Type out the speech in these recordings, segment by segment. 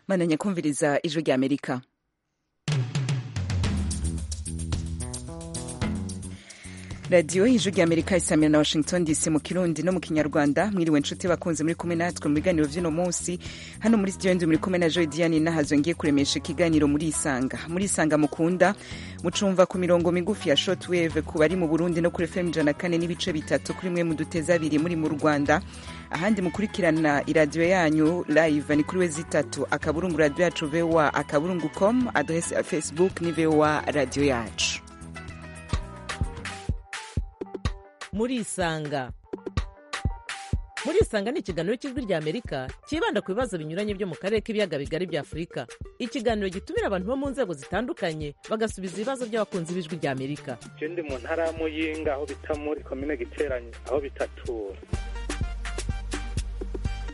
bananya kumviriza ijwi rya amerika radiyo ijwi rya amerika isamira na washington dc mu kirundi no mu kinyarwanda mwiriwe inshuti bakunze muri kumwe natwe mu biganiro by'uno munsi hano muri studio ndi muri kumwe na joy diane nahazo ngiye kuremesha ikiganiro muri isanga muri isanga mukunda mucumva ku mirongo migufi ya shortwave ku bari mu burundi no kuri fm ijana kane n'ibice bitatu kuri mwe muduteza abiri muri mu rwanda ahandi mukurikirana iradiyo yanyu live ni kuri we zitatu akaburungu radiyo yacu voa akaburungu com adrese ya facebook ni voa radiyo yacu muri isanga muri isanga ni ikiganiro cy'ijwi rya amerika cyibanda ku bibazo binyuranye byo mu karere k'ibiyaga bigari bya afurika ikiganiro gitumira abantu bo mu nzego zitandukanye bagasubiza ibibazo by'abakunzi b'ijwi rya amerika je ndi mu ntara ya muyinga aho bita muri komine giteranye aho bitatura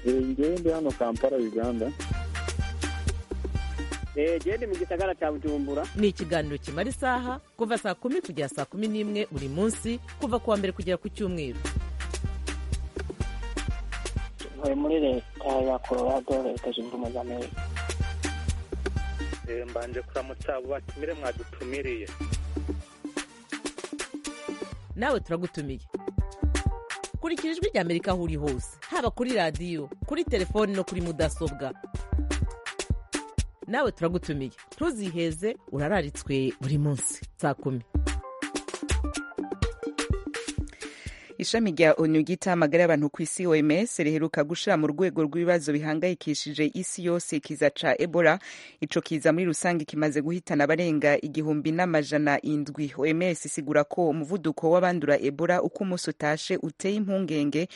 ngewe ndi hano kampala uganda gende mu gisagara cya bujumbura ni ikiganiro kimara isaha kuva saa kumi kugera saa kumi n'imwe buri munsi kuva ku wa mbere kugera ku cyumweru tuvuye muri leta ya colorado leta zunze ubumwe za amerika mbanje kuramutsa abo batumire mwadutumiriye nawe turagutumiye kurikira ijwi rya amerika aho uri hose haba kuri radiyo kuri telefoni no kuri mudasobwa nawe turagutumiye ntuziheze urararitswe buri munsi saa kumi ishami rya onu ry'amagara y'abantu ku isi oms riheruka gushyira mu rwego rw'ibibazo bihangayikishije isi yose ikiza ca ebola ico kiza muri rusange kimaze guhitana abarenga igihumbi n'amajana indwi oms isigura ko umuvuduko w'abandura ebola uko umunsi utashe uteye impungenge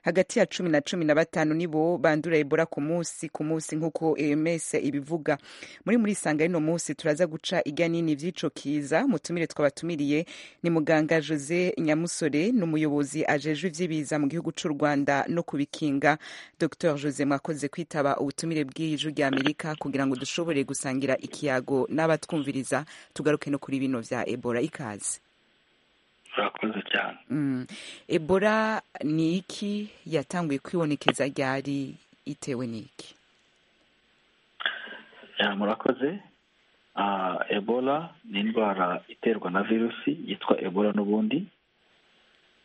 hagati ya cumi na cumi na batanu nibo bandura ebola ku munsi ku munsi nk'uko oms ibivuga muri muri isanga y'uno munsi turaza guca ijya nini vy'ico kiza mutumire twabatumiriye ni muganga jose nyamusore n'umuyobozi umuyobozi ajejwe ivyibiza mu gihugu c'u rwanda no kubikinga dr jose mwakoze kwitaba ubutumire bw'ijwi rya amerika kugira ngo dushobore gusangira ikiyago n'abatwumviriza tugaruke no kuri bino vya ebola ikaze urakoze cyane mm. ebola ni iki yatanguye kwibonekeza ryari itewe n'iki ya murakoze uh, ebola ni indwara iterwa na virusi yitwa ebola n'ubundi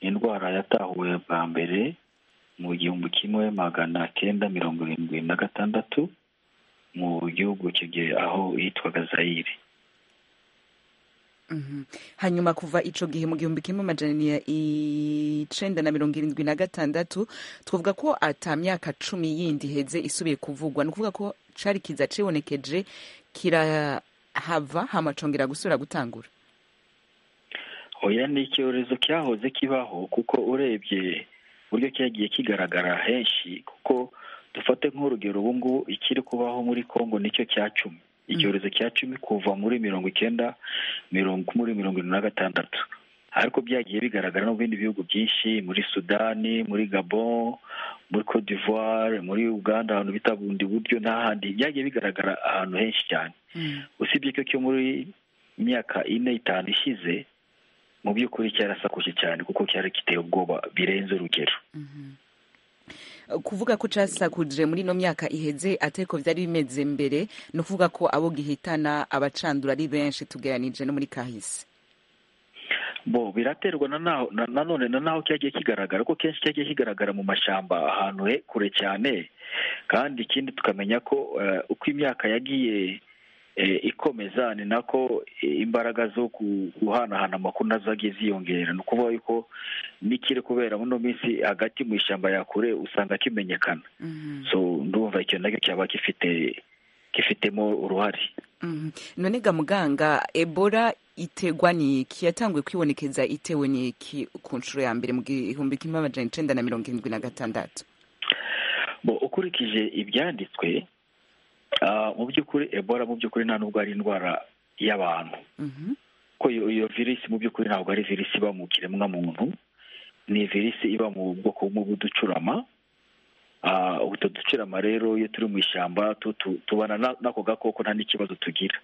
indwara yatahuwe bwa mbere mu gihumbi kimwe magana cyenda mirongo irindwi na gatandatu mu gihugu kigiye aho yitwaga zayire hanyuma kuva ico gihe mu gihumbi kimwe amajana icenda na mirongo irindwi na gatandatu twavuga ko ata myaka cumi yindi heze isubiye kuvugwa ni ukuvuga ko cari kiza cibonekeje kirahava hamacongera gusubira gutangura oya ni icyorezo cyahoze kibaho kuko urebye uburyo cyagiye kigaragara henshi kuko dufate nk'urugero ubu ngubu ikiri kubaho muri congo nicyo cya cumi icyorezo cya cumi kuva muri mirongo icyenda mirongo muri mirongo irindwi na gatandatu ariko byagiye bigaragara no mu bindi bihugu byinshi muri sudani muri gabon muri cote d'ivoire muri uganda ahantu bita bundi buryo n'ahandi byagiye bigaragara ahantu henshi cyane usibye ko cyo muri myaka ine itanu ishize mu by'ukuri cyarasakuje cyane kuko cyari giteye ubwoba birenze urugero kuvuga ko casakuje muri ino myaka iheze ateko byari bimeze mbere ni ukuvuga ko abo gihitana abacandura ari benshi tugeranije no muri kahise bo biraterwa nanone na naho cyagiye kigaragara ko kenshi cyagiye kigaragara mu mashyamba ahantu he kure cyane kandi ikindi tukamenya ko uko imyaka yagiye ikomeza ni nako imbaraga zo guhanahana amakuru nazo zagiye ziyongera ni ukuvuga yuko n'ikiri kubera muri ino minsi hagati mu ishyamba yakure usanga kimenyekana so ndumva icyo nacyo cyaba gifite gifitemo uruhare none ga muganga ebola iterwa n'iki yatanguye kwibonekeza itewe n'iki ku nshuro ya mbere mu gihumbi kimwe amajana icyenda na mirongo irindwi na gatandatu ukurikije ibyanditswe mu by'ukuri ebola mu by'ukuri nta nubwo ari indwara y'abantu ko iyo virisi mu by'ukuri ntabwo ari virisi iba mu kiremwa muntu ni virisi iba mu bwoko bw'uducurama utwo ducurama rero iyo turi mu ishyamba tubana n'ako gakoko nta n'ikibazo tugira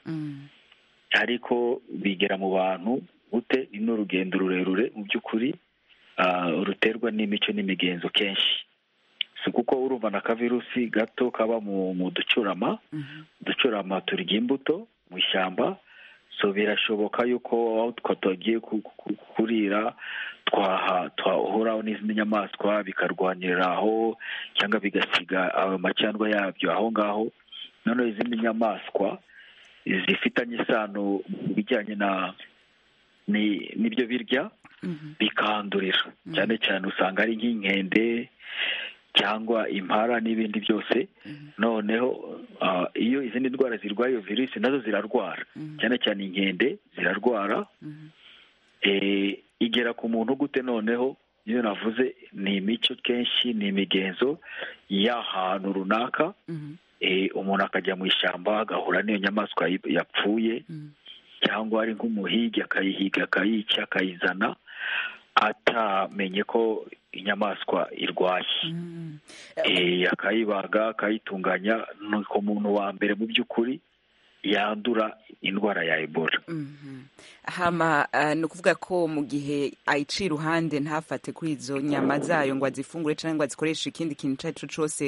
ariko bigera mu bantu gute ni n'urugendo rurerure mu by'ukuri ruterwa n'imico n'imigenzo kenshi si kuko urumva na kavirusi gato kaba mu mu ducurama ducurama turya imbuto mu ishyamba so birashoboka yuko aho twa- twagiye ku- ku- kurira twaha twahuraho n'izindi nyamaswa bikarwanirira aho cyangwa bigasiga ayo macandwa yabyo aho ngaho noneho izindi nyamaswa zifitanye isano mu bijyanye na ni- n'ibyo birya bikandurira cyane cyane usanga ari nk'inkende cyangwa impara n'ibindi byose noneho ah, iyo izindi ndwara zirwaye iyo virusi nazo zirarwara cyane cyane inkende zirarwara Eh, igera ku muntu gute noneho iyo navuze ni imico kenshi ni imigenzo y'ahantu runaka eh, umuntu akajya mu ishyamba agahura n'iyo nyamaswa yi- yapfuye cyangwa ari nk'umuhigi akayihiga akayica akayizana atamenye ko inyamaswa irwaye Eh, akayibaga akayitunganya nuko umuntu wa mbere mu by'ukuri yandura indwara ya ebola hama eh, ni ukuvuga ko mu gihe ayica iruhande ntafate kuri izo nyama zayo ngo azifungure cyangwa ngo azikoreshe ikindi kintu icyo ari cyo cyose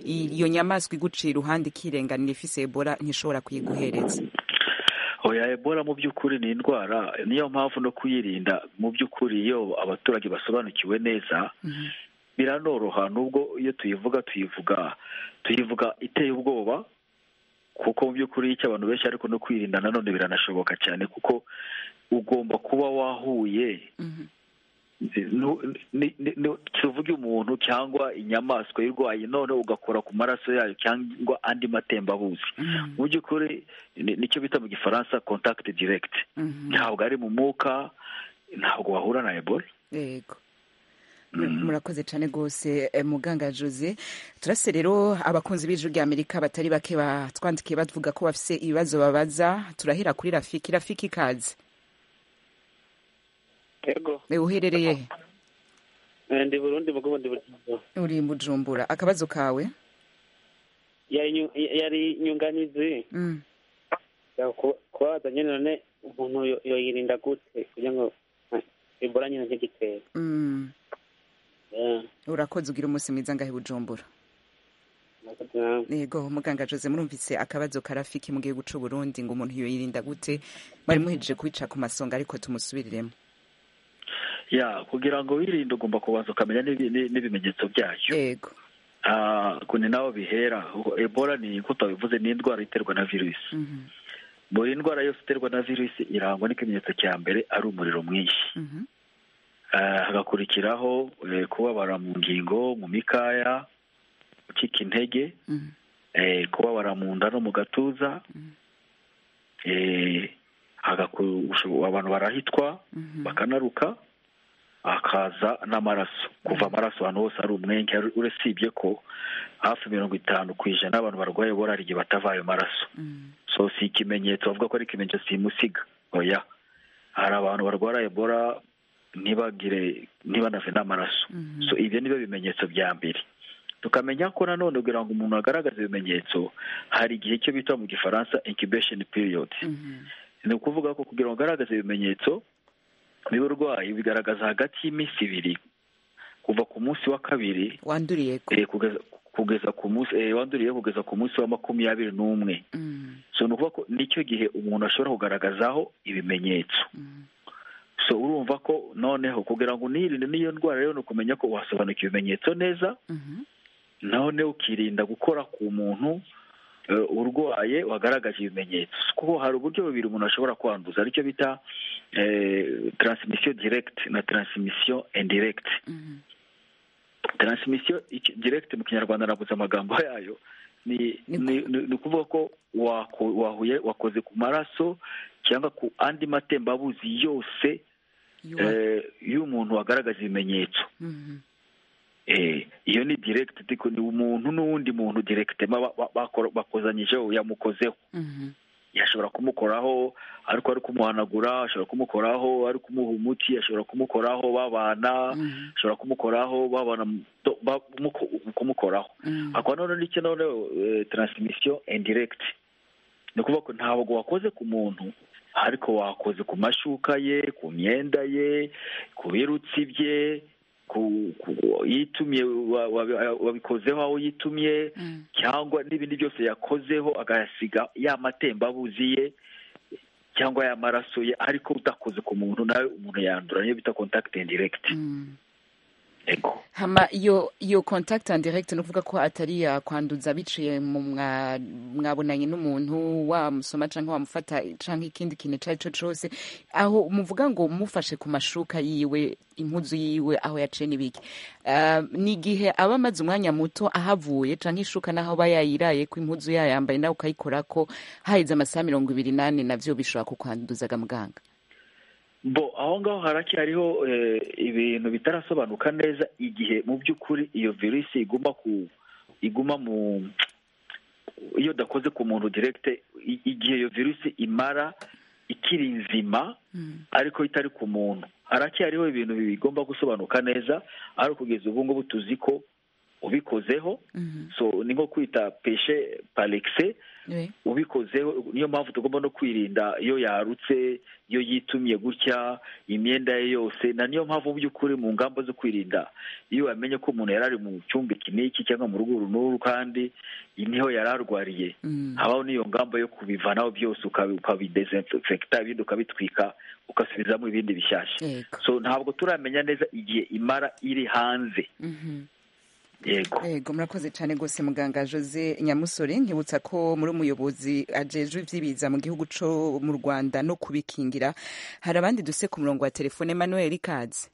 iyo nyamaswa iguciye iruhande ikirenganira ifise ebola ntishobora kuyiguhereza oya ebola mu by'ukuri ni indwara niyo mpamvu no kuyirinda mu by'ukuri iyo abaturage basobanukiwe neza biranoroha nubwo iyo tuyivuga tuyivuga tuyivuga iteye ubwoba kuko mu by'ukuri icyo abantu benshi ariko no kwirinda nanone biranashoboka cyane kuko ugomba kuba wahuye Nu- ni- ni- ni- tuvuge umuntu cyangwa inyamaswa irwaye none ugakora ku maraso yayo cyangwa andi matembabuzi mu by'ukuri ni- nicyo bita mu gifaransa contact direct ntabwo ari mu mwuka ntabwo wahura na ebola yego murakoze cyane rwose eh, muganga jose turase rero abakunzi b'ijwi rya amerika batari bake batwandikiye bavuga ko bafise ibibazo babaza turahera kuri rafiki rafiki ikaze yego Eh, uherereye he? Eh, ndi burundi mugubu ndi bujumbura uri mu bujumbura akabazo kawe yari nyu- yari inyunganizi Mm. kubaza nyine none umuntu yo- yoyirinda gute kugira ngo eh, ebola nyine ntigitera Mm. Eh, urakoze ugira umunsi mwiza ngahe bujumbura murakoze namwe. yego muganga jose murumvise akabazo ka rafiki mugiye guca uburundi ngo umuntu yoyirinda gute bari muhejeje kubica ku masonga ariko tumusubiriremo ya kugira ngo wirinde ugomba kubanza ukamenya n'ibi- n'i- n'ibimenyetso byayo yego Ah, ku ni naho bihera ebola ni nk'uko twabivuze ni indwara iterwa na virusi Mhm, buri ndwara yose iterwa na virusi irangwa n'ikimenyetso cya mbere ari umuriro mwinshi mhm, Eh, hagakurikiraho eh, kubabara mu ngingo mu mikaya gucika intege mhm, eh, kubabara mu nda no mu gatuza eh, hagaku- usho- abantu barahitwa mhm. bakanaruka hakaza n'amaraso kuva amaraso ahantu hose ari umwenge ur- urasibye ko hafi mirongo itanu ku ijana abantu barwaye bora hari igihe batava ayo maraso Mm. so si ikimenyetso bavuga ko ari ikimenyetso simusiga oya hari abantu barwara ebola ntibagire ntibanave n'amaraso so ibyo nibyo bimenyetso bya mbere tukamenya ko nanone kugira ngo umuntu agaragaze ibimenyetso hari igihe cyo bita mu gifaransa incubation period ni ukuvuga ko kugira ngo agaragaze ibimenyetso by'uburwayi bigaragaza hagati y'iminsi ibiri kuva ku munsi wa kabiri wanduriye ko eh, kugeza kugeza ku munsi eh, wanduriye kugeza ku munsi wa makumyabiri n'umwe Mm, so ni ukuvuga ko nicyo gihe umuntu ashobora kugaragazaho ibimenyetso mm, so urumva ko noneho kugira ngo unirinde n'iyo ndwara rero ni ukumenya ko wasobanukiwe ibimenyetso neza mhm, none ukirinda gukora ku muntu eh, urwaye wagaragaje ibimenyetso kuko hari uburyo bubiri umuntu ashobora kwanduza aricyo bita transmission direct na transmission indirect mhm, transmission ic- direct mu kinyarwanda nabuze amagambo yayo ni Ni ni- ni- ni ukuvuga ko wako- wahuye wakoze ku maraso cyangwa ku andi matembabuzi yose yuwa- eh, y'umuntu wagaragaza ibimenyetso mhm, Eh, iyo ni direct ariko ni umuntu n'uwundi muntu direct ba- ba- bakora- bakozanyijeho yamukozeho mhm, yashobora kumukoraho ariko ari kumuhanagura ashobora kumukoraho ari kumuha umuti ashobora kumukoraho babana mhm, ashobora kumukoraho babana mu- do- ba- muko- kumukoraho mhm. hakaba noneho n'icyo noneho eh, transmission indirect ni ukuvuga ko ntabwo wakoze ku muntu ariko wakoze ku mashuka ye ku myenda ye ku birutsi bye ku ku- ku- yitumiye wa- wa- wabikozeho aho yitumiye Mm. cyangwa n'ibindi byose yakozeho agasiga ya matembabuzi ye cyangwa ya maraso ye ariko utakoze ku muntu nawe umuntu yandura niyo bita contact indirect Mm. ego hama iyo iyo contact and direct ni ukuvuga ko atari yakwanduza biciye mu mwa- mwabonanye n'umuntu wamusoma cyangwa wamufata cyangwa ikindi kintu icyo ari cyo cyose aho muvuga ngo mufashe ku mashuka yiwe impuzu yiwe aho yaciye n'ibiki Ah, ni igihe aba amaze umwanya muto ahavuye cyangwa ishuka n'aho aba yayiraye ko impuzu yayambaye nawe ukayikorako haheze amasaha mirongo ibiri n'ane nabyo bishobora kukwanduzaga muganga bo aho ngaho haracyariho eh, ibintu bitarasobanuka neza igihe mu by'ukuri iyo virusi iguma ku iguma mu iyo udakoze ku muntu direct i- igihe iyo virusi imara ikiri nzima ariko itari ku muntu haracyariho ibintu bigomba gusobanuka neza ariko kugeza ubu ngubu tuzi ko ubikozeho Mhm. so ni nko kwita peshe palegise Eh. ubikozeho niyo mpamvu tugomba no kwirinda iyo yarutse iyo yitumye gutya imyenda ye yose na niyo mpamvu mu by'ukuri mu ngamba zo kwirinda iyo wamenye ko umuntu yari ari mu cyumba iki n'iki cyangwa mu rugo uru n'uru kandi iyi niho yari arwariye Mm. habaho n'iyo ngamba yo kubivanaho byose ukabi- ukabidesinfekta ibindi ukabitwika ugasubizamo ibindi bishyashya Yego. so ntabwo turamenya neza igihe imara iri hanze Mhm. yego Ego murakoze cyane rwose muganga Jose Nyamusore nkibutsa ko muri umuyobozi ajejwe ibyibiza mu gihugu cyo mu Rwanda no kubikingira hari abandi duse ku murongo wa telefone Emmanuel Kazi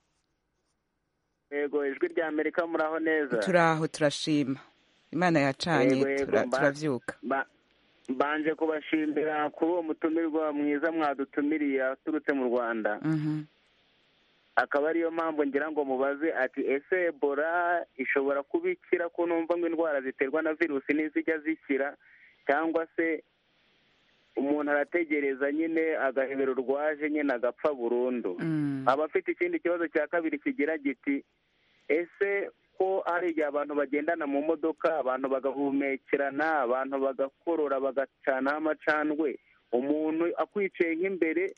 yego ijwi rya amerika muraho neza turaho turashima Imana yacanye Yego, yego, tura- mba- turavyuka Ba- mbanje kubashimira kuri uwo mutumirwa mwiza mwadutumiriye aturutse mu rwanda Mhm. akaba ariyo mpamvu ngira ngo mubaze ati ese ebola ishobora kuba ikira ko numva ngo indwara ziterwa na virusi n'izijya zikira cyangwa se umuntu arategereza nyine agahebero rwaje nyine agapfa burundu Mm. aba afite ikindi kibazo cya kabiri kigira giti ese ko hari igihe abantu bagendana mu modoka abantu bagahumekerana abantu bagakorora bagacanaho amacandwe umuntu akwiciye nk'imbere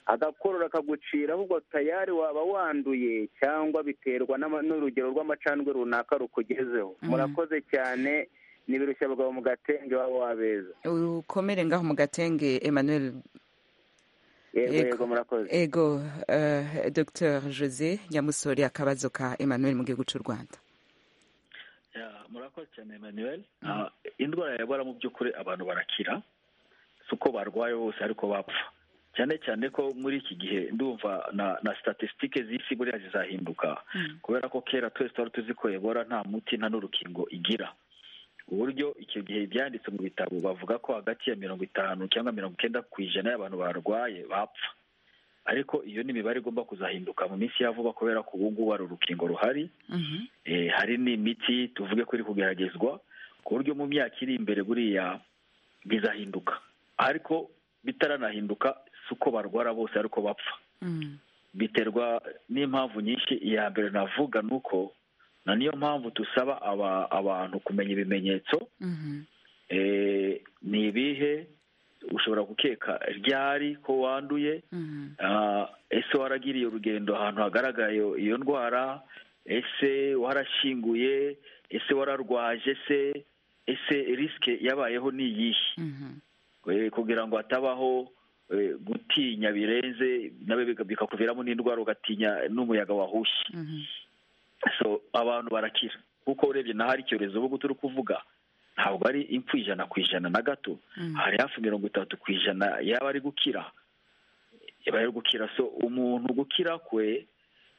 agakorora akagucira ahubwo tayari waba wanduye cyangwa biterwa n'ama- n'urugero rw'amacandwe runaka rukugezeho Mhm. murakoze cyane nibirushya abagabo mu gatenge waba wabeza ukomere ngaho mu gatenge Emmanuel yego Yego. yego murakoze Ego eh, Dr Jose Nyamusore akabazo ka Emmanuel mu gihugu cy'u Rwanda Ya, murakoze cyane manuel indwara yabora mu by'ukuri abantu barakira si uko barwaye bose ariko bapfa cyane cyane ko muri iki gihe ndumva na na statisitike z'isi buriya zizahinduka kubera ko kera twese twari tuzi ko ebora nta muti nta n'urukingo igira uburyo icyo gihe byanditse mu bitabo bavuga ko hagati ya mirongo itanu cyangwa mirongo icyenda ku ijana y'abantu barwaye bapfa ariko iyo ni imibare igomba kuzahinduka mu minsi ya vuba kubera ko ubu ngubu hari urukingo ruhari Mhm. Eh, hari n'imiti tuvuge ko iri kugeragezwa ku buryo mu myaka iri imbere buriya bizahinduka ariko bitaranahinduka si uko barwara bose ariko bapfa Mm. biterwa n'impamvu nyinshi iya mbere navuga ni uko na niyo mpamvu dusaba aba, abantu kumenya ibimenyetso Mhm. eh, ni ibihe ushobora gukeka ryari ko wanduye Mhm. Ah, ese waragiriye urugendo ahantu hagaragara iyo- iyo ndwara ese warashyinguye ese wararwaje se ese risike yabayeho ni iyihe Mhm. Eh, kugira ngo hatabaho eh, gutinya birenze nawe biga- bikakuviramo n'indwara ugatinya n'umuyaga wahushye Mhm. so abantu barakira kuko urebye n'ahari icyorezo ubu turi kuvuga ntabwo ari impfu ijana ku ijana na gato Mm. hari hafi mirongo itatu ku ijana yaba ari gukira yaba ari gukira so umuntu gukira kwe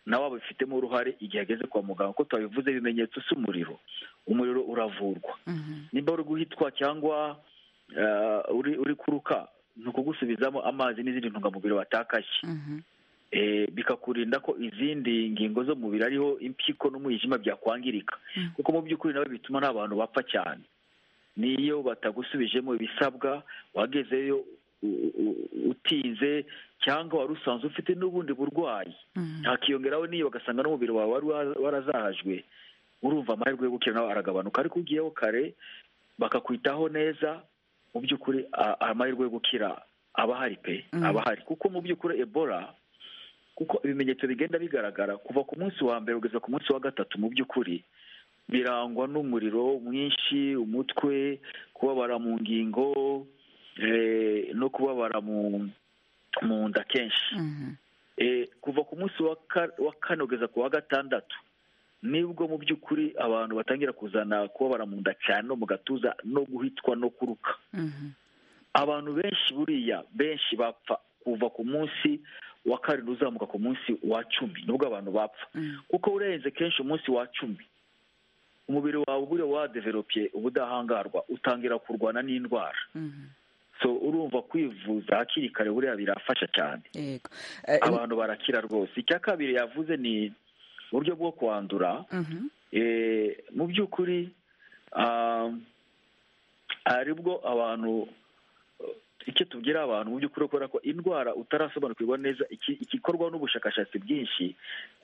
nawe aba abifitemo uruhare igihe ageze kwa muganga ko twabivuze ibimenyetso si umuriro umuriro uravurwa Mhm. nimba uri guhitwa cyangwa eh, uri uri kuruka ni ukugusubizamo amazi n'izindi ntungamubiri watakaje Mhm. eh, bikakurinda ko izindi ngingo zo mu mubiri ariho impyiko n'umwijima byakwangirika Mm. kuko mu by'ukuri nawe bituma nta bantu bapfa cyane niyo batagusubijemo ibisabwa wagezeyo u- u- utinze cyangwa wari usanzwe ufite n'ubundi burwayi Mhm. hakiyongeraho n'iyo bagasanga n'umubiri wawe wari wa- warazahajwe urumva amahirwe yo gukira nawe aragabanuka ariko ugiyeho kare bakakwitaho neza mu by'ukuri a- amahirwe yo gukira aba ahari pe Mm. aba ahari kuko mu by'ukuri ebola kuko ibimenyetso bigenda bigaragara kuva ku munsi wa mbere kugeza ku munsi wa gatatu mu by'ukuri birangwa n'umuriro mwinshi umutwe kubabara mu ngingo eh, no kubabara mu mu nda kenshi Mhm. Eh, kuva ku munsi wa ka- wa kane kugeza ku wa gatandatu nibwo mu by'ukuri abantu batangira kuzana kubabara mu nda cyane no mu gatuza no guhitwa no kuruka Mhm. abantu benshi buriya benshi bapfa kuva ku munsi wa karindwi uzamuka ku munsi wa cumi nibwo abantu bapfa Mhm. kuko urenze kenshi umunsi wa cumi umubiri wawe uba wadeveropye ubudahangarwa utangira kurwana n'indwara Mhm. so urumva kwivuza hakiri kare buriya birafasha cyane yego Eh, abantu barakira rwose icya kabiri yavuze ni uburyo bwo kwandura mhm. Eh, mu by'ukuri ah, hari bwo abantu eh, icyo tubwira abantu mu by'ukuri kubera ko indwara utarasobanukirwa neza iki- igikorwa n'ubushakashatsi bwinshi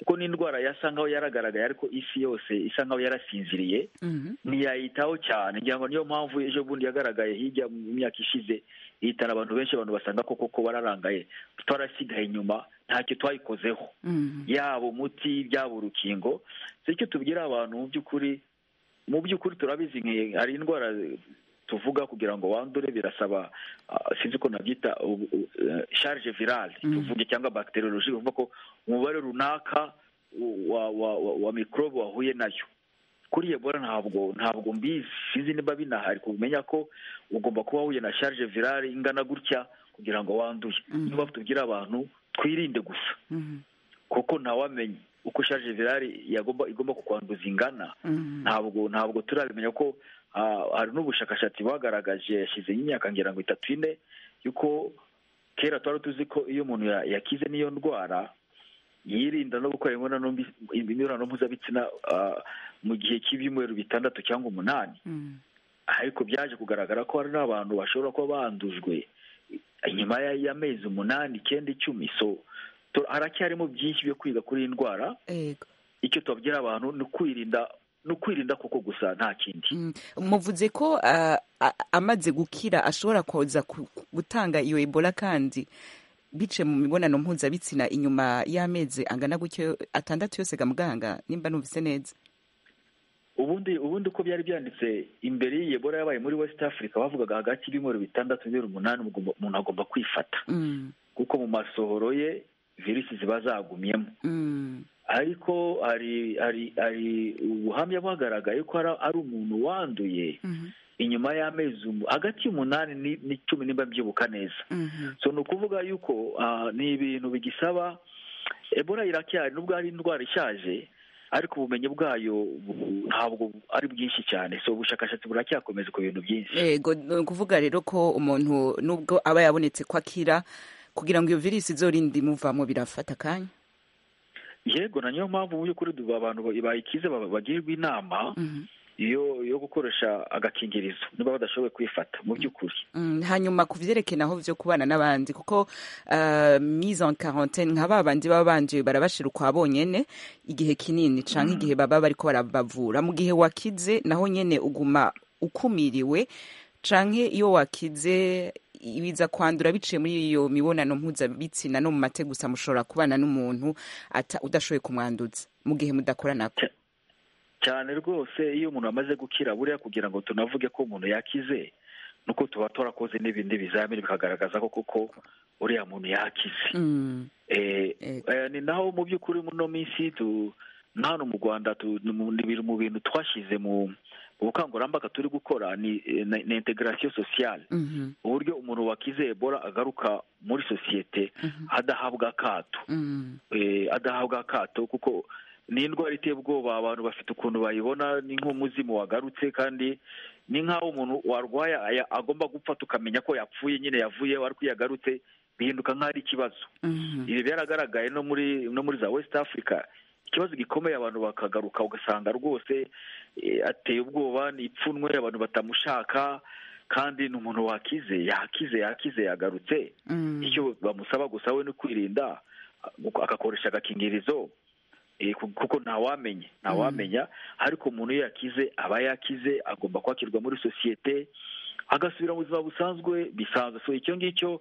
kuko n'indwara yasa nkaho yaragaragaye ariko isi yose isa nkaho yarasinziriye Mhm. ntiyayitaho cyane ngira ngo niyo mpamvu ejo bundi yagaragaye hirya mu myaka ishize ihitana abantu benshi abantu basanga ko koko bararangaye twarasigaye inyuma ntacyo twayikozeho Mhm. yaba umuti byaba urukingo si icyo tubwira abantu mu by'ukuri mu by'ukuri turabizi nke- hari indwara tuvuga kugira ngo wandure birasaba ah, sinzi ko nabyita ubu- u- eh, charge virale Mhm. tuvuge cyangwa bacteriologie bivuga ko umubare runaka wa wa wa, wa microbe wahuye nayo kuri Ebola ntabwo ntabwo mbizi sinzi niba binahari kumenya ko ugomba kuba wahuye na charge virale ingana gutya kugira ngo wanduye Mhm. niyo mpamvu tubwira abantu twirinde gusa Mhm. kuko ntawamenya uko charge virale yagomba igomba kukwanduza ingana Mhm. ntabwo ntabwo turabimenya ko ah, hari n'ubushakashatsi bagaragaje yashize imyaka ngira ngo itatu ine yuko kera twari tuzi ko iyo umuntu ya- yakize n'iyo ndwara yirinda no gukora imibonano mbi- imibonano mpuzabitsina ah, mu gihe cy'ibyumweru bitandatu cyangwa umunani Mhm. ariko byaje kugaragara ko hari n'abantu bashobora kuba bandujwe nyuma ya- y'amezi umunani icyenda icumi so tu- haracyarimo byinshi byo kwiga kuri iyi ndwara yego icyo tubabwira abantu ni ukwirinda ni ukwirinda koko gusa nta kindi Mm. muvuze ko ah, a- amaze gukira ashobora kuza ku- gutanga iyo ebola kandi bice mu mibonano mpuzabitsina inyuma y'amezi angana gutyo atandatu yose ga muganga nimba numvise neza ubundi ubundi uko byari byanditse imbere y'iyi ebola yabaye muri west africa bavugaga hagati y'ibyumweru bitandatu n'ibihumbi umunani ugomba- umuntu agomba kwifata Mm, kuko mu masohoro ye virusi ziba zagumyemo mm, ariko hari hari hari ubuhamya bwagaragaye ko hari- ari umuntu wanduye mhm, inyuma y'amezi umu- hagati y'umunani ni- n'icumi nimba mbyibuka neza mhm, so ni ukuvuga yuko ah, ni ibintu bigisaba ebola iracyari nubwo ari indwara ishaje ariko ubumenyi bwayo bu- ntabwo ari bwinshi cyane so ubushakashatsi buracyakomeza ku bintu byinshi yego ni ukuvuga rero ko umuntu nubwo aba yabonetse ko akira kugira ngo iyo virusi izorinde imuvamo birafata akanya yego na niyo mpamvu mu by'ukuri du- abantu ba- bayikize baba- bagirwa inama Mhm. yo yo gukoresha agakingirizo niba badashoboye kwifata mu by'ukuri Mm, hanyuma ku byerekenaho byo kubana n'abandi kuko ah, mise en quarantaine nka babandi baba banduye barabashira ukwa bonyene igihe kinini canke igihe baba bariko barabavura mu gihe wakize naho nyene uguma ukumiriwe canke iyo wakize ibiza kwandura biciye muri iyo mibonano mpuzabitsina no mu mate gusa mushobora kubana n'umuntu ata- udashoboye kumwanduza mu gihe mudakoranako cyane rwose iyo umuntu amaze gukira buriya kugira ngo tunavuge ko umuntu yakize nuko tuba twarakoze n'ibindi bizamini bikagaragaza ko koko uriya muntu yakize Mm, Eh, eh, eh, ni naho mu by'ukuri muno minsi tu na hano mu rwanda tu- ni mu- ni biri mu bintu twashyize mu mu bukangurambaga turi gukora ni eh, na na integration sociale mhm, uburyo umuntu wakize ebola agaruka muri sosiyete mhm, adahabwa akato mhm, eh, adahabwa akato kuko ni indwara iteye ubwoba abantu bafite ukuntu bayibona ni nk'umuzimu wagarutse kandi ni nk'aho umuntu warwaye aya- agomba gupfa tukamenya ko yapfuye nyine yavuyeho ariko iyo agarutse bihinduka nk'aho ari ikibazo mhm. ibi byaragaragaye no muri no muri za west africa ikibazo gikomeye abantu bakagaruka ugasanga rwose eh, ateye ubwoba ni ipfunwe abantu batamushaka kandi ni umuntu wakize yakize yakize yagarutse Mm. icyo bamusaba gusa we ni kwirinda ak- agakoresha agakingirizo eh, ku- kuko ntawamenya ntawamenya ariko umuntu iyo yakize aba yakize agomba kwakirwa muri sosiyete agasubira mu buzima busanzwe bisanzwe so icyo ngicyo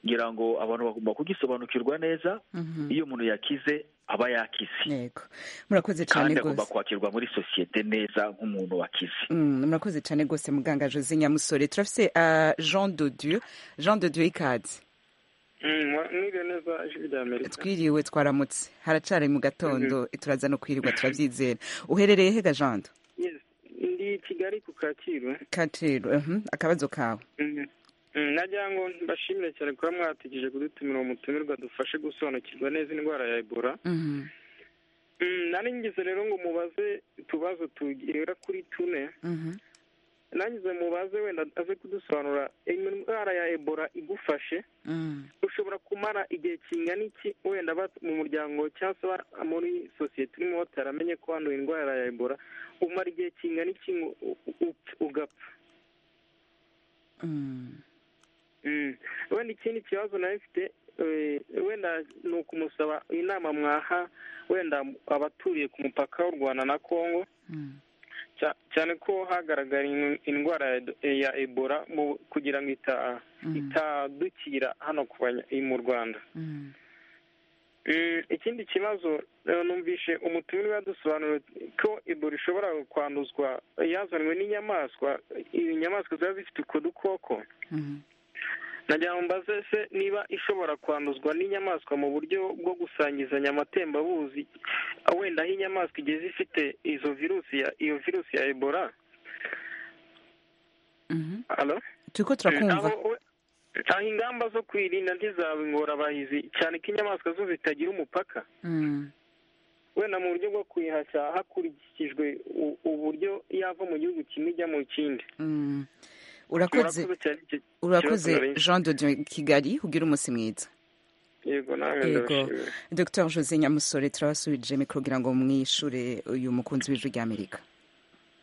ngira ngo abantu bagomba kugisobanukirwa neza Mhm. iyo umuntu yakize aba yakize yego murakoze cyane kandi agomba rwose kwakirwa muri sosiyete neza nk'umuntu wakize Mm, murakoze cyane rwose muganga jose nyamusore turafise ah, jean de dieu jean de dieu ikaze mwiriwe neza ijwi rya amerika twiriwe twaramutse haracari mu gatondo turaza no kwirirwa turabyizera uherereye hega jando Yes, ndi kigali ku kacyiru kaciro mhm, akabazo kawe Mm, mm, nagira ngo mbashimire cyane kuba mwatigije kudutumira uwo mutumirwa dufashe gusobanukirwa neza indwara ya ebola Mhm, Mm, nari ngize rero ngo mubaze utubazo tugera kuri tune mhm. nangize mubaze wenda aze kudusobanura indwara ya ebola igufashe Mm, ushobora kumara igihe kingana iki wenda ba- mu muryango cyangwa se ba- muri sosiyete urimo bataramenye ko wanduye indwara ya ebola umara igihe kingana iki ngo u- u- ugapfa mm. Mm. wenda ikindi kibazo nawe mfite eh, wenda ni ukumusaba inama mwaha wenda abaturiye ku mupaka w'u rwanda na congo Mm. cya- cyane ko hagaragara in- indwara ya do- ya ebola mu- kugira ngo ita- Mm. itadukira hano ku banya- mu rwanda Mm. Mm, ikindi kibazo eh, numvishe umutumirwa yadusobanuriye ko ebola ishobora kwanduzwa eh, yazanwe n'inyamaswa inyamaswa ziba zifite utwo dukoko Mhm. nagira ngo mbaze se niba ishobora kwanduzwa n'inyamaswa mu buryo bwo gusangizanya amatembabuzi ah, wenda aho inyamaswa igeze ifite izo virusi ya iyo virusi ya ebola Mhm. Alo? turiko aho turakumva we- aho ingamba zo kwirinda ntizaba ingorabahizi cyane ko inyamaswa zo zitagira umupaka Mm. wenda mu buryo bwo kuyihashya hakurikijwe u- uburyo yava mu gihugu kimwe ijya mu kindi Mm. urakoze murakoze cyane icyo urakoze kibazo nari mfite. jean de dieu kigali ugira umunsi mwiza yego namwe Yego. ndabashimira dr jose nyamusore turabasubije mikoro kugira ngo mwishure uyu mukunzi w'ijwi ry'amerika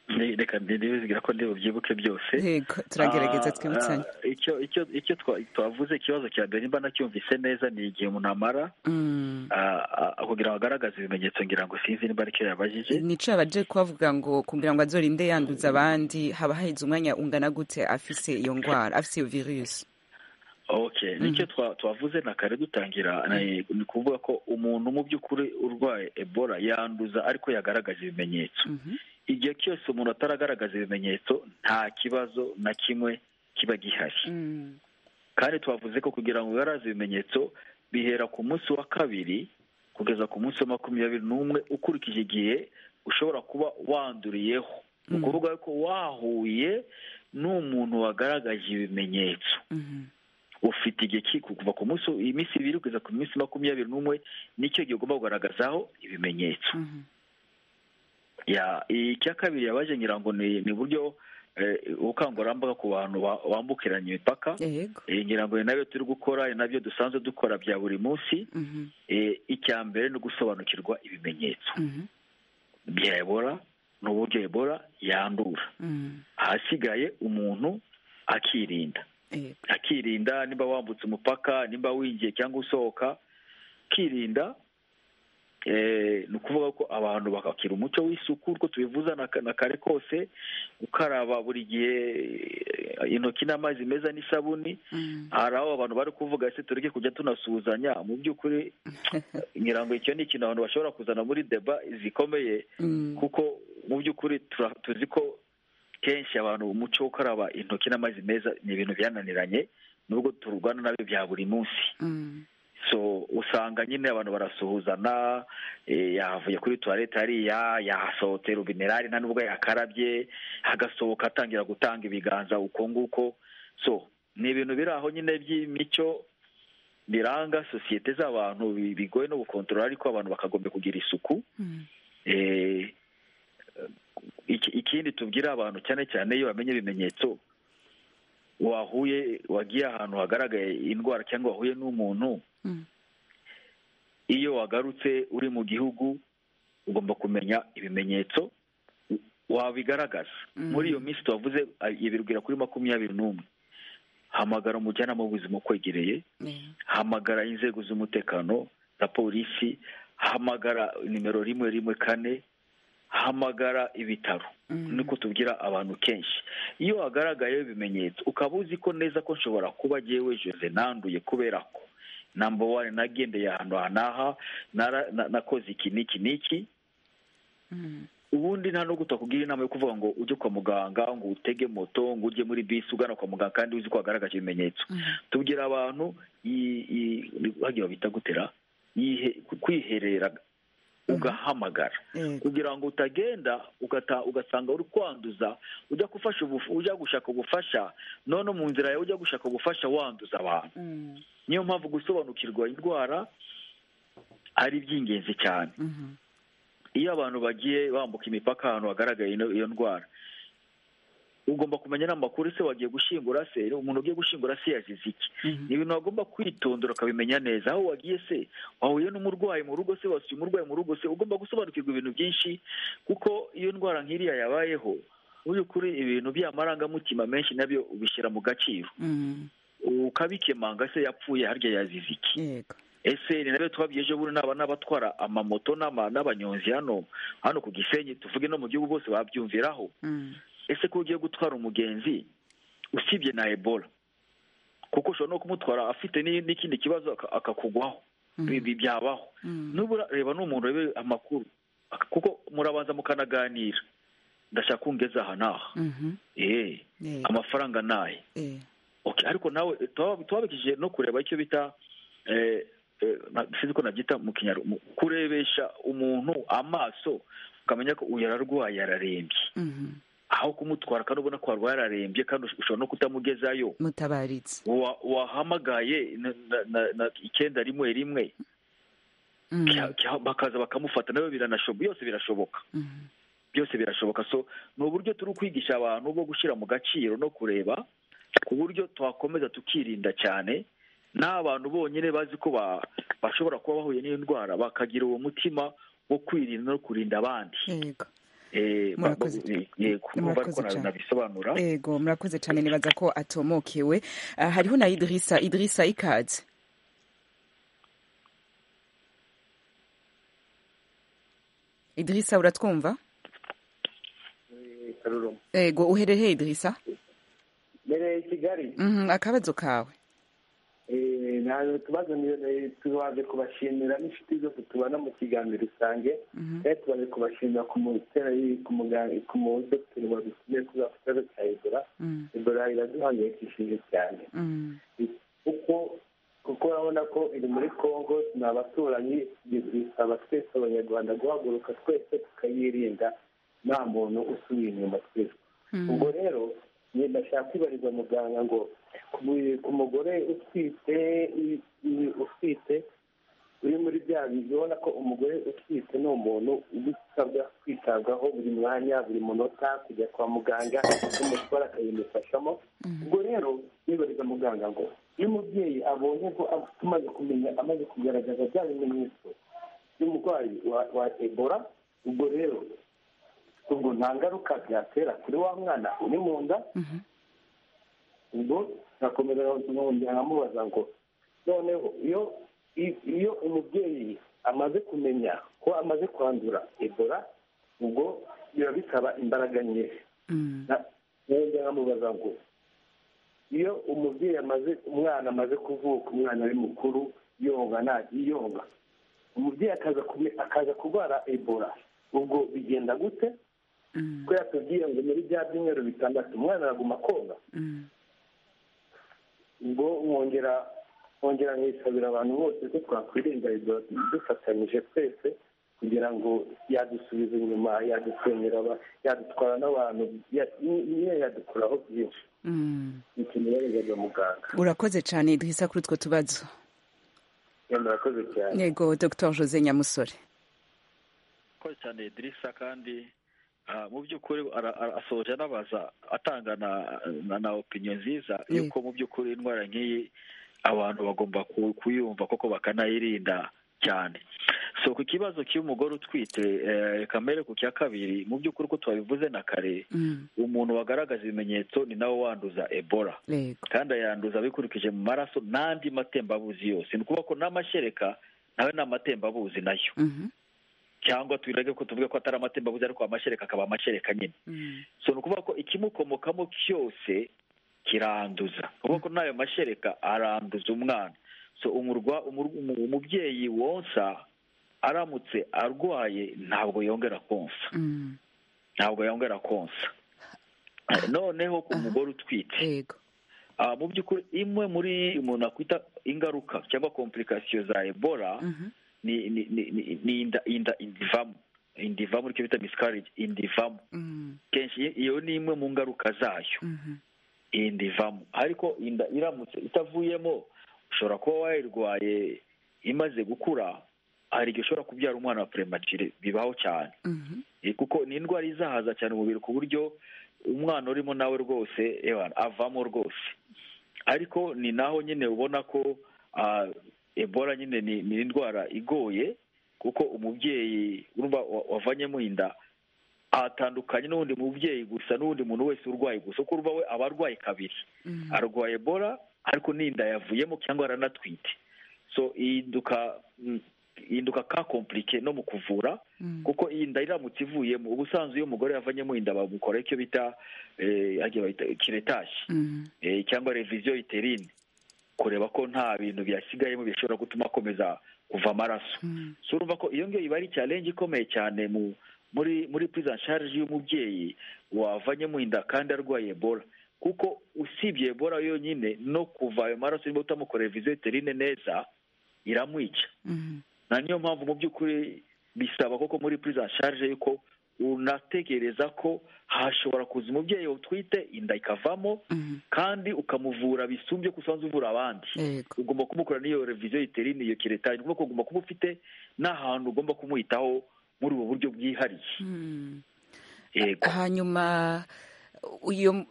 Ni- reka ndibizigira ko ndibubyibuke byose yego turagerageza Ah, twibutsanye ah, icyo icyo icyo twa- twavuze ikibazo cya mbere nimba nacyumvise neza ni igihe umuntu amara Mm. ah, ah, kugira ngo agaragaze ibimenyetso ngira ngo sinzi nimba aricyo yabajije nico abaje kubavuga ngo kugira ngo azorinde yanduza abandi haba haheze umwanya ungana gute afise iyo ndwara afise iyo virusi okay nicyo twa- twavuze na kare dutangira eh, ni ukuvuga ko umuntu mu by'ukuri urwaye ebola yanduza ariko yagaragaje ibimenyetso Mhm. igihe cyose umuntu ataragaragaza ibimenyetso nta kibazo na kimwe kiba gihari Mm. kandi twavuze ko kugira ngo ugaragaze ibimenyetso bihera ku munsi wa kabiri kugeza ku munsi wa makumyabiri n'umwe ukurikije igihe ushobora kuba wanduriyeho ni Mm. ukuvuga ko wahuye n'umuntu wagaragaje ibimenyetso Mhm. ufite igihe ki- kuva ku munsi iminsi ibiri kugeza ku minsi makumyabiri n'umwe nicyo gihe ugomba kugaragazaho ibimenyetso Mhm. ya icya kabiri yabaje ngira ngo ni ni uburyo eh, ubukangurambaga ku bantu ba- bambukiranya imipaka yego Eh, ngira ngo ni nabyo turi gukora ni nabyo dusanzwe dukora bya buri munsi Mhm. Eh, icya mbere ni ugusobanukirwa ibimenyetso Mhm. bya ebola n'uburyo ebola yandura Mhm. ahasigaye umuntu akirinda Yego. akirinda nimba wambutse umupaka nimba winjiye cyangwa usohoka ukirinda eh, ni ukuvuga ko abantu bakakira umuco w'isuku uko tubivuza na ka- na kare kose gukaraba buri gihe eh, intoki n'amazi meza n'isabuni Mm. hari aho abantu bari kuvuga se tureke kujya tunasuhuzanya mu by'ukuri ngira ngo icyo ni ikintu abantu bashobora kuzana muri deba zikomeye Mm. kuko mu by'ukuri tura- tuzi ko kenshi abantu umuco wo gukaraba intoki n'amazi meza ni ibintu byananiranye nubwo turwana nabyo bya buri munsi Mm. so usanga nyine abantu barasuhuzana eh, yavuye kuri tuwarete hariya yahasohotse rubinerari nta nubwo yakarabye agasohoka atangira gutanga ibiganza uko nguko so ni ibintu biri aho nyine by'imico biranga sosiyete z'abantu bi- bigoye no gukontorora ariko abantu bakagombye kugira isuku Mm. Eh, iki- ikindi tubwira abantu cyane cyane iyo bamenye ibimenyetso wahuye wagiye ahantu hagaragaye indwara cyangwa wahuye n'umuntu Mm. iyo wagarutse uri mu gihugu ugomba kumenya ibimenyetso wabigaragaza Mhm. muri iyo minsi tuwavuze ah, ibirwira kuri makumyabiri n'umwe hamagara umujyanama w'ubuzima ukwegereye Yeah. hamagara inzego z'umutekano za polisi hamagara nimero rimwe rimwe kane hamagara ibitaro niko tubwira abantu kenshi iyo hagaragayeho ibimenyetso ukaba uzi ko neza ko nshobora kuba agewe jose nanduye kubera ko namba wani nagendeye ahantu aha n'aha nara- na- nakoze iki n'iki n'iki ubundi nta no kugira inama yo kuvuga ngo ujye kwa muganga ngo utege moto ngo ujye muri bisi ugana kwa muganga kandi uzi ko hagaragaje ibimenyetso tubwira abantu i- i- bagiye babita gutera yihe- kwiherera ugahamagara Yego. kugira ngo utagenda ugata- ugasanga uri kwanduza ujya gufasha ubuf- ujya gushaka ubufasha none mu nzira yawe ujya gushaka ubufasha wanduza abantu Mm. niyo mpamvu gusobanukirwa indwara ari iby'ingenzi cyane Mhm. iyo abantu bagiye bambuka imipaka ahantu hagaragaye ino- iyo ndwara ugomba kumenya n'amakuru ese wagiye gushyingura se umuntu ugiye gushyingura se yazize iki ni ibintu wagomba kwitondera ukabimenya neza aho wagiye se wahuye n'umurwayi mu rugo se wasuye umurwayi mu rugo se ugomba gusobanukirwa ibintu byinshi kuko iyo ndwara nk'iriya yabayeho mu by'ukuri ibintu by'amarangamutima menshi nabyo ubishyira mu gaciro Mm. ukabikemanga se yapfuye harya yazize iki yego ese ni nabyo twabwiye ejo bundi n'aba n'abatwara amamoto n'ama- n'abanyonzi hano hano ku gisenyi tuvuge no mu gihugu bose babyumviraho Mm. ese ko ugiye gutwara umugenzi usibye na ebola kuko ushobora no kumutwara afite n'i- n'ikindi kibazo aka- akakugwaho Mhm. ibi byabaho Mm. nubura reba n'umuntu urebe amakuru Aka- kuko murabanza mukanaganira ndashaka ko ungeze aha n'aha Mhm. eee Yego. amafaranga ni aya Eh. okay ariko nawe tuba- tubabikije no kureba icyo bita eh, eh, na- sinzi ko nabyita mu kinyaru mu- kurebesha umuntu amaso ukamenya ko uyu ararwaye yararembye Mhm. aho kumutwara kandi ubona ko arwaye yararembye kandi ush- ushobora no kutamugezayo mutabaritse Wa- wahamagaye na- na- na- na icyenda rimwe rimwe Mm. cya- cya- bakaza bakamufata nawe biranashoboka byose birashoboka Mhm. byose birashoboka so ni uburyo turi kwigisha abantu bwo gushyira mu gaciro no kureba ku buryo twakomeza tukirinda cyane n'abantu bonyine bazi ko ba- bashobora kuba bahuye n'iyo ndwara bakagira uwo mutima wo kwirinda no kurinda abandi yego Eh, ba- ba- Murakoze. eh, yego urumva Murakoze ariko na- cyane. nabisobanura yego murakoze cyane nibaza ko atomokewe Ah, hariho na idirisa idirisa ikaze idirisa uratwumva yego uherereye idirisa mbere kigali Mhm, akabazo kawe ntabwo tubazo tubaze kubashimira n'inshuti zose tubana mu kiganiro rusange kandi tubaze kubashimira ku mutera ku muganga ku mudogiteri wadutumye kuzafata ikibazo cya ebola Mm, ebola iraduhangayikishije cyane mm, kuko kuko urabona ko iri muri congo ni abaturanyi ibyo bisaba twese abanyarwanda guhaguruka twese tukayirinda nta muntu usubiye inyuma twese ubwo rero njye ndashaka kwibariza muganga ngo ku mu- ku mugore utwite i- i- utwite uri muri bya bihe ubona ko umugore utwite ni umuntu usabwa kwitabwaho buri mwanya buri munota kujya kwa muganga n'umutwara akabimufashamo ubwo rero yibariza muganga ngo iyo umubyeyi abonye ko ab- amaze kumenya amaze kugaragaza bya bimenyetso by'umurwayi wa wa ebola ubwo rero ubwo nta ngaruka byatera kuri wa mwana uri mu nda mhm, ubwo nkakomeza nkongera nkamubaza ngo noneho iyo i- iyo umubyeyi amaze kumenya ko amaze kwandura ebola ubwo biba bisaba imbaraga nyinshi mm, Na- nkongera nkamubaza ngo iyo umubyeyi amaze umwana amaze kuvuka umwana ari mukuru yonga ntagiye yonga umubyeyi akaza kume- akaza kurwara ebola ubwo bigenda gute mm, ko yatubwiye ngo muri bya byumweru bitandatu umwana araguma koga mm. ubwo mwongera mwongera nkisabira abantu bose ko twakwirinda ebola dufatanyije twese kugira ngo yadusubiza inyuma yadusenyera aba- yadutwara n'abantu ya- ni- niyo yadukuraho byinshi mm. ikintu yaregaga muganga urakoze cyane idirisa kuri utwo tubazo yenda urakoze cyane yego dr jose nyamusore murakoze cyane dirisa kandi ah, mu by'ukuri ara- ara- asoje anabaza atanga na na, na opinion nziza yuko mu by'ukuri indwara nk'iyi abantu bagomba ku- kuyumva koko bakanayirinda cyane so ku kibazo cy'umugore utwite eh, reka mbere ku cya kabiri mu by'ukuri ko tubabivuze na kare Mm, umuntu wagaragaza ibimenyetso ni nawe wanduza ebola yego kandi ayanduza abikurikije mu maraso n'andi matembabuzi yose ni ukuvuga ko n'amashereka nawe ni amatembabuzi nayo Mhm, cyangwa twirage ko tuvuge ko atari amatembabuzi ariko amashereka akaba amashereka nyine so ni ukuvuga ko ikimukomokamo cyose kiranduza ni ukuvuga ko n'ayo mashereka aranduza umwana so umurwa umubyeyi wonsa aramutse arwaye ntabwo yongera konsa ntabwo yongera konsa noneho ku mugore utwite mu by'ukuri imwe muri umuntu akwita ingaruka cyangwa kompulikasiyo za ebola ni ni ni ni inda inda indivamo indivamo icyo bita miscarage indivamo kenshi iyo ni imwe mu ngaruka zayo indivamo ariko inda iramutse itavuyemo ushobora kuba wayirwaye imaze gukura hari igihe ushobora kubyara umwana wa prematire bibaho cyane kuko ni indwara izahaza cyane umubiri ku buryo umwana urimo nawe rwose avamo rwose ariko ni naho nyine ubona ko ebola nyine ni indwara igoye kuko umubyeyi wavanyemo inda atandukanye n'undi mubyeyi gusa n'undi muntu wese urwaye gusa kuko uruba we aba arwaye kabiri arwaye ebola ariko n'inda yavuyemo cyangwa aranatwite so ihinduka ka kompurike no mu kuvura kuko iyi nda iramutse ivuyemo ubusanzwe iyo umugore yavanyemo inda bamukoraho icyo bita kiretashye cyangwa reviziyo iterine kureba ko nta bintu byasigayemo bishobora gutuma akomeza kuva amaraso si urumva ko iyo ngiyo iba ari cyarenje ikomeye cyane muri muri puriza nsharije y'umubyeyi wavanyemo inda kandi arwaye ebola kuko usibye ebola yonyine no kuva ayo maraso niba utamukoreye vizeterine neza iramwica na niyo mpamvu mu by'ukuri bisaba koko muri puriza nsharije y'uko unategereza ko hashobora kuza umubyeyi utwite inda ikavamo kandi ukamuvura bisumbye ko usanzwe uvura abandi ugomba kumukora n'iyo reviziyo yiterine iyo kireta ni ukuvuga ko ugomba kuba ufite n'ahantu ugomba kumwitaho muri ubu buryo bwihariye hanyuma iyo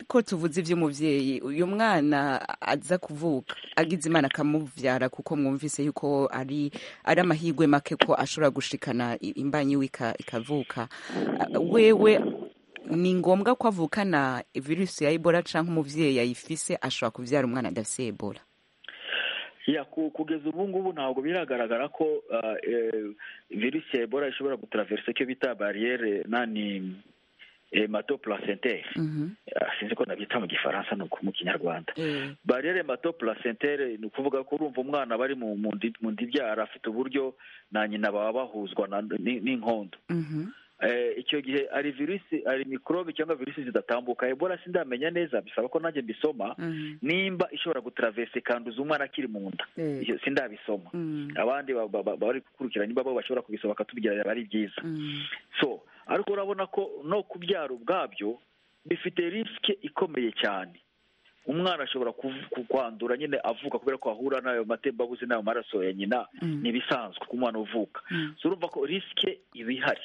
ko tuvuze iby'umubyeyi uyu mwana aza kuvuka agize imana akamubyara kuko mwumvise yuko ari ari amahirwe make ko ashobora gushikana imbanyi we ikavuka wewe ni ngombwa ko avukana virusi ya ebola cyangwa umubyeyi ayifise ashobora kubyara umwana adafite ebola kugeza ubu ngubu ntabwo biragaragara ko virusi ya ebola ishobora gutaraverisa icyo bita bariyeri nani mato placentaire sinzi ko nabyita mu gifaransa ni mu kinyarwanda bariyeri mato placentaire ni ukuvuga ko urumva umwana bari mu ndibyara afite uburyo na nyina baba bahuzwa n'inkondo icyo gihe ari virusi ari mikorobe cyangwa virusi zidatambuka ebola sindamenya neza bisaba ko nanjye mbisoma nimba ishobora gutravese ikanduza umwana akiri mu nda sindabisoma abandi bari gukurikirana niba bo bashobora kubisoma bakatubwira biba ari byiza so ariko urabona ko no kubyara ubwabyo bifite risike ikomeye cyane umwana ashobora kwandura nyine avuka kubera ko ahura n'ayo matembabuzi n'ayo maraso ya nyina ni ibisanzwe ku mwana uvuka urumva ko risike iba ihari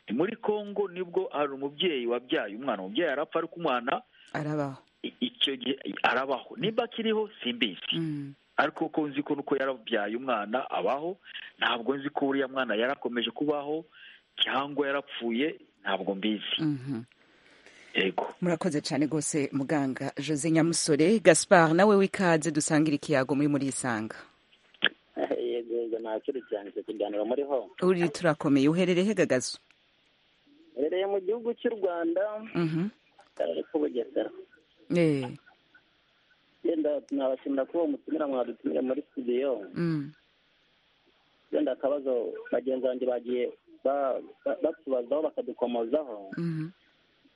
muri congo nibwo hari umubyeyi wabyaye umwana umubyeyi arapfa ariko umwana arabaho icyo gihe arabaho nimba akiriho simbizi ariko ko nzi ko nuko yarabyaye umwana abaho ntabwo nzi ko uriya mwana yarakomeje kubaho cyangwa yarapfuye ntabwo mbizi murakoze cyane rwose muganga jose nyamusore gaspard nawe w'ikaze dusangira ikiyago muri muri isanga yego ntakirukiranije kuganira muriho uri turakomeye uherereye gagazo uherereye mu gihugu cy'u rwanda karere k'ubugesera yenda nabashimira kuba mutumira mwadutumire muri studio yenda akabazo bagenzi banjye bagiye batubazaho bakadukomozaho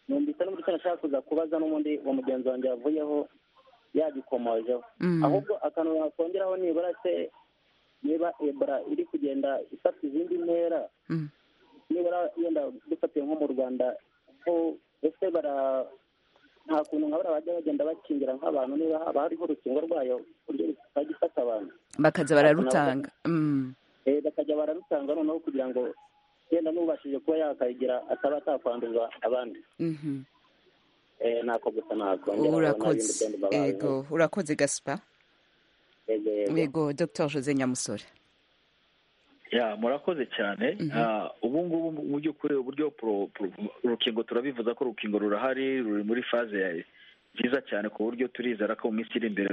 numvise n'uburyo nashaka kuza kubaza n'ubundi uwo mugenzi wanjye yavuyeho yagikomojeho ahubwo akantu wakongeraho nibura se niba ebora iri kugenda ifata izindi ntera nibura yenda dufatiye nko mu rwanda ese bara nta kuntu nka buriya bajya bagenda bakingira nk'abantu niba haba hariho urukingo rwayo ku buryo bajya ifata abantu bakaza bararutanga bakajya bararutanga noneho kugira ngo yenda n'ubashije kuba yakayigira ataba atakwanduza abandi ntako gusa nakongera urakoze ego urakoze gaspa ego dr jose nyamusore ya murakoze cyane ubu ngubu mu by'ukuri uburyo urukingo turabivuza ko urukingo rurahari ruri muri faze nziza cyane ku buryo turizera ko mu minsi iri imbere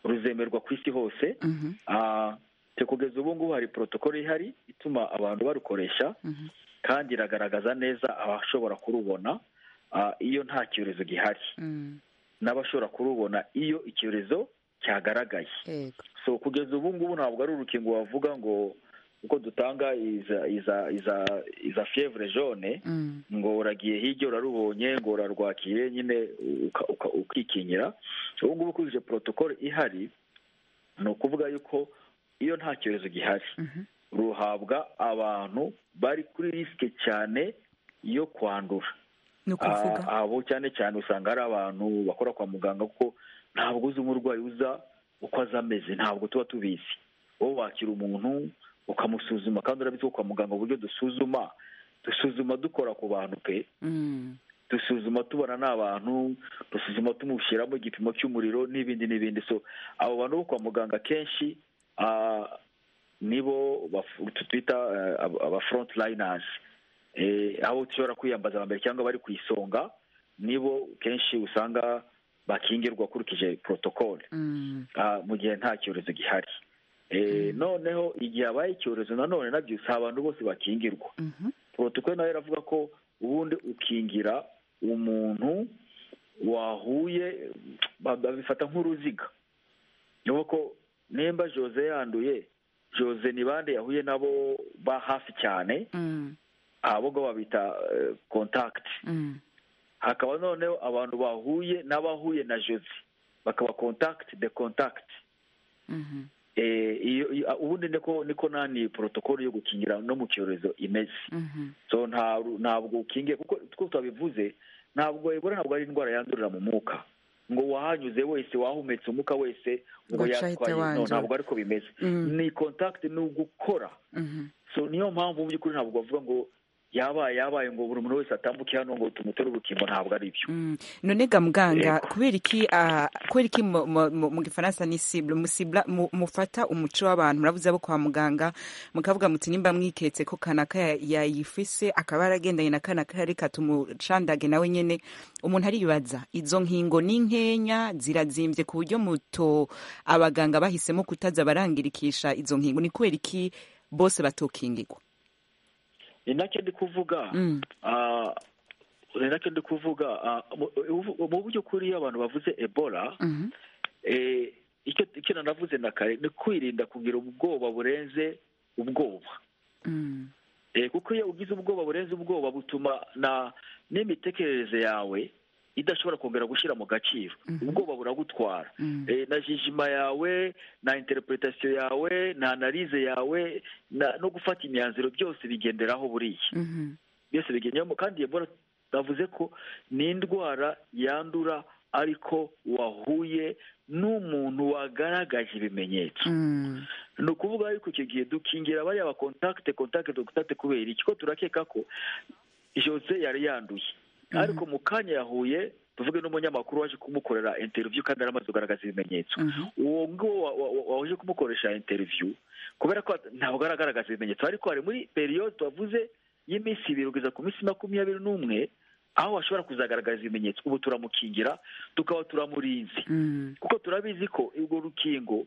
ruzemerwa ku isi hose kugeza ubu ngubu hari porotokolo ihari ituma abantu barukoresha kandi iragaragaza neza abashobora kurubona iyo nta cyorezo gihari n'abashobora kurubona iyo icyorezo cyagaragaye so kugeza ubu ngubu ntabwo ari urukingo wavuga ngo uko dutanga iza fievre jaune ngo uragiye hirya urarubonye ngo urarwakiye nyine ukikingira ubu ngubu ukurikije porotokolo ihari ni ukuvuga yuko iyo nta cyorezo gihari ruhabwa abantu bari kuri risike cyane yo kwandura abo cyane cyane usanga hari abantu bakora kwa muganga kuko ntabwo uzi umurwayi uza uko aza ameze ntabwo tuba tubizi wowe wakira umuntu ukamusuzuma kandi urabizi ko kwa muganga uburyo dusuzuma dusuzuma dukora ku bantu pe dusuzuma tubona n'abantu dusuzuma tumushyiramo igipimo cy'umuriro n'ibindi n'ibindi so abo bantu bo kwa muganga kenshi nibo twita aba front liners abo dushobora kwiyambaza mbere cyangwa bari ku isonga nibo kenshi usanga bakingirwa akurikije porotokole mu gihe nta cyorezo gihari noneho igihe habaye icyorezo nanone nabyo si abantu bose bakingirwa porotokole nayo iravuga ko ubundi ukingira umuntu wahuye babifata nk'uruziga ni ko nimba jose yanduye jose ni bande yahuye nabo ba hafi cyane abo ngabo babita kontakiti hakaba noneho abantu bahuye n'abahuye na jose bakaba kontakiti de kontakiti ubundi niko nani porotokolo yo gukingira no mu cyorezo imeze ntabwo ukingiye kuko two twabivuze ntabwo ebola ntabwo ari indwara yandurira mu mwuka ngo wahanyuze wese wahumetse umwuka wese ngo yatwaye ntabwo ariko bimeze ni kontakiti ni ugukora niyo mpamvu mu by'ukuri ntabwo bavuga ngo yabaye yabaye ngo buri muntu wese atambuke hano ngo tumutere urukingo ntabwo ari byo none ga muganga kubera iki kubera iki mu gifaransa ni sibula musibula mufata umuco w'abantu murabuze abo kwa muganga mukavuga muti nimba mwiketse ko kanaka yayifise akaba yaragendanye na kanaka reka tumucandage nawe nyine umuntu aribaza izo nkingo ni nkenya zirazimbye ku buryo muto abaganga bahisemo kutaza barangirikisha izo nkingo ni kubera iki bose batokingirwa ni nacyo ndi kuvuga ni nacyo ndi kuvuga mu by'ukuri iyo abantu bavuze ebola icyo nanavuze na kare ni kwirinda kugira ubwoba burenze ubwoba kuko iyo ugize ubwoba burenze ubwoba butuma n'imitekerereze yawe idashobora kongera gushyira mu gaciro ubwoba buragutwara na jijima yawe na interipurutasiyo yawe na analize yawe no gufata imyanzuro byose bigenderaho buriya byose bigenderaho kandi ebola bavuze ko ni indwara yandura ariko wahuye n'umuntu wagaragaje ibimenyetso ni ukuvuga yuko icyo gihe dukingira bariya ba kontakite kontakite kontakite kubera iki ko turakeka ko jose yari yanduye ariko mu kanya yahuye tuvuge n'umunyamakuru waje kumukorera interiviyu kandi aramaze kugaragaza ibimenyetso uwo nguwo waje kumukoresha interiviyu kubera ko ntabwo aragaragaza ibimenyetso ariko hari muri periyo tuwavuze y'iminsi ibiri kugeza ku minsi makumyabiri n'umwe aho ashobora kuzagaragaza ibimenyetso ubu turamukingira tukaba turamurinze kuko turabizi ko urwo rukingo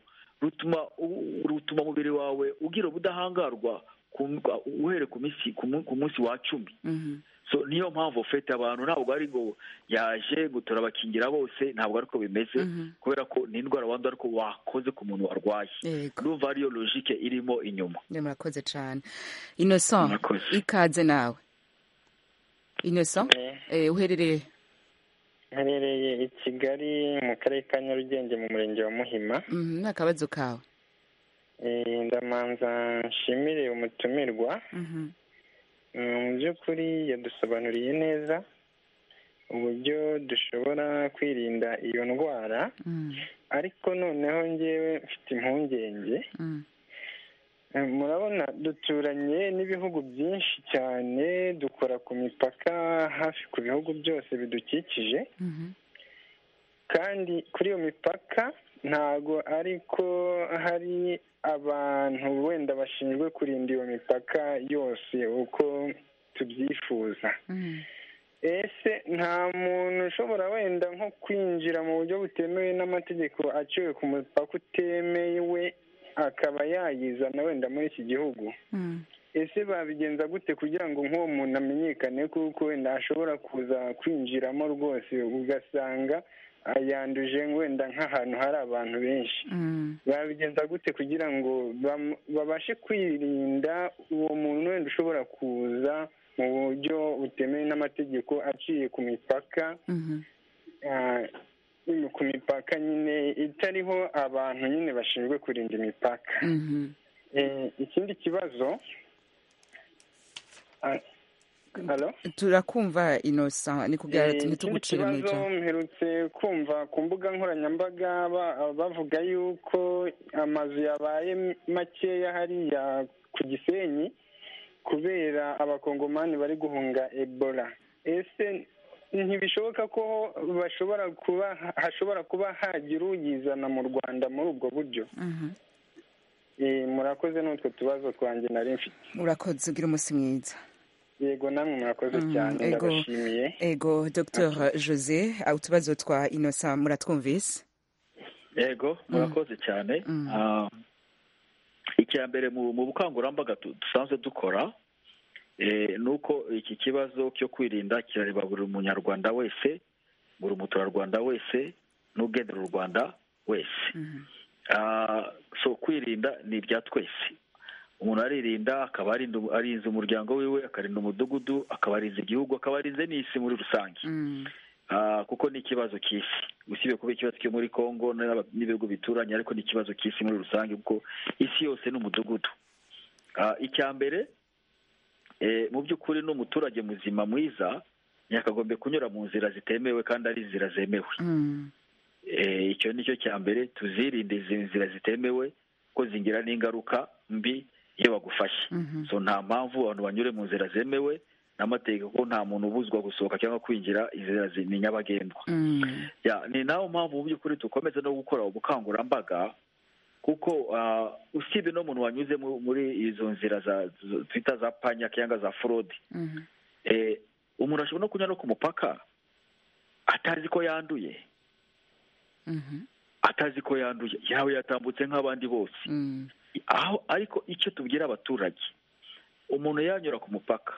rutuma umubiri wawe ugira ubudahangarwa uhere ku munsi wa cumi niyo mpamvu fete abantu ntabwo ari ngo yaje ngo turabakingira bose ntabwo ariko bimeze kubera ko ni indwara wandura ariko wakoze ku muntu warwaye n'uva ariyo logike irimo inyuma murakoze cyane inoso ikaze nawe inoso uherereye uherereye i kigali mu karere ka nyarugenge mu murenge wa muhima ni akabazo kawe ndamanza nshimire umutumirwa mu by'ukuri yadusobanuriye neza uburyo dushobora kwirinda iyo ndwara ariko noneho ngewe mfite impungenge murabona duturanye n'ibihugu byinshi cyane dukora ku mipaka hafi ku bihugu byose bidukikije kandi kuri iyo mipaka ntago ariko hari abantu wenda bashinzwe kurinda iyo mipaka yose uko tubyifuza ese nta muntu ushobora wenda nko kwinjira mu buryo butemewe n'amategeko aciwe ku mupaka utemewe akaba yayizana wenda muri iki gihugu ese babigenza gute kugira ngo nk'uwo muntu amenyekane kuko wenda ashobora kuza kwinjiramo rwose ugasanga ayanduje wenda nk'ahantu hari abantu benshi babigenza gute kugira ngo babashe kwirinda uwo muntu wenda ushobora kuza mu buryo butemewe n'amategeko aciye ku mipaka ku mipaka nyine itariho abantu nyine bashinzwe kurinda imipaka ikindi kibazo turakumva inosa ni kugira ntitugucire mu ijambo mperutse kumva ku mbuga nkoranyambaga bavuga yuko amazu yabaye makeya hariya ku gisenyi kubera abakongomani bari guhunga ebola ese ntibishoboka ko bashobora kuba hashobora kuba hagira uyizana mu rwanda muri ubwo buryo murakoze n'utwo tubazo twanjye nari mfite murakoze ugira umunsi mwiza yego namwe murakoze cyane ndabashimiye ego dr jose utubazo twa inosa muratwumvise yego murakoze cyane icya mbere mu bukangurambaga dusanzwe dukora ni uko iki kibazo cyo kwirinda kirareba buri munyarwanda wese buri muturarwanda wese n'ugendera u rwanda wese so kwirinda ni ibya twese umuntu aririnda akaba arinze umuryango wiwe akarinda umudugudu akaba arinze igihugu akaba arinze n'isi muri rusange kuko ni ikibazo cy'isi usibye kuba ikibazo cyo muri congo n'ibihugu bituranye ariko ni ikibazo cy'isi muri rusange kuko isi yose ni umudugudu icya mbere mu by'ukuri ni umuturage muzima mwiza nyakagombe kunyura mu nzira zitemewe kandi ari inzira zemewe icyo ni cyo cya mbere tuzirinde izi nzira zitemewe ko zingira n'ingaruka mbi iyo bagufashe so nta mpamvu abantu banyure mu nzira zemewe n'amategeko nta muntu ubuzwa gusohoka cyangwa kwinjira inzira ni nyabagendwa ni nayo mpamvu mu by'ukuri dukomeza no gukora ubukangurambaga kuko usibye no muntu wanyuze muri izo nzira twita za panya cyangwa za forode umuntu ashobora no kunyura no ku mupaka atazi ko yanduye atazi ko yanduye yawe yatambutse nk'abandi bose aho ariko icyo tubwira abaturage umuntu yanyura ku mupaka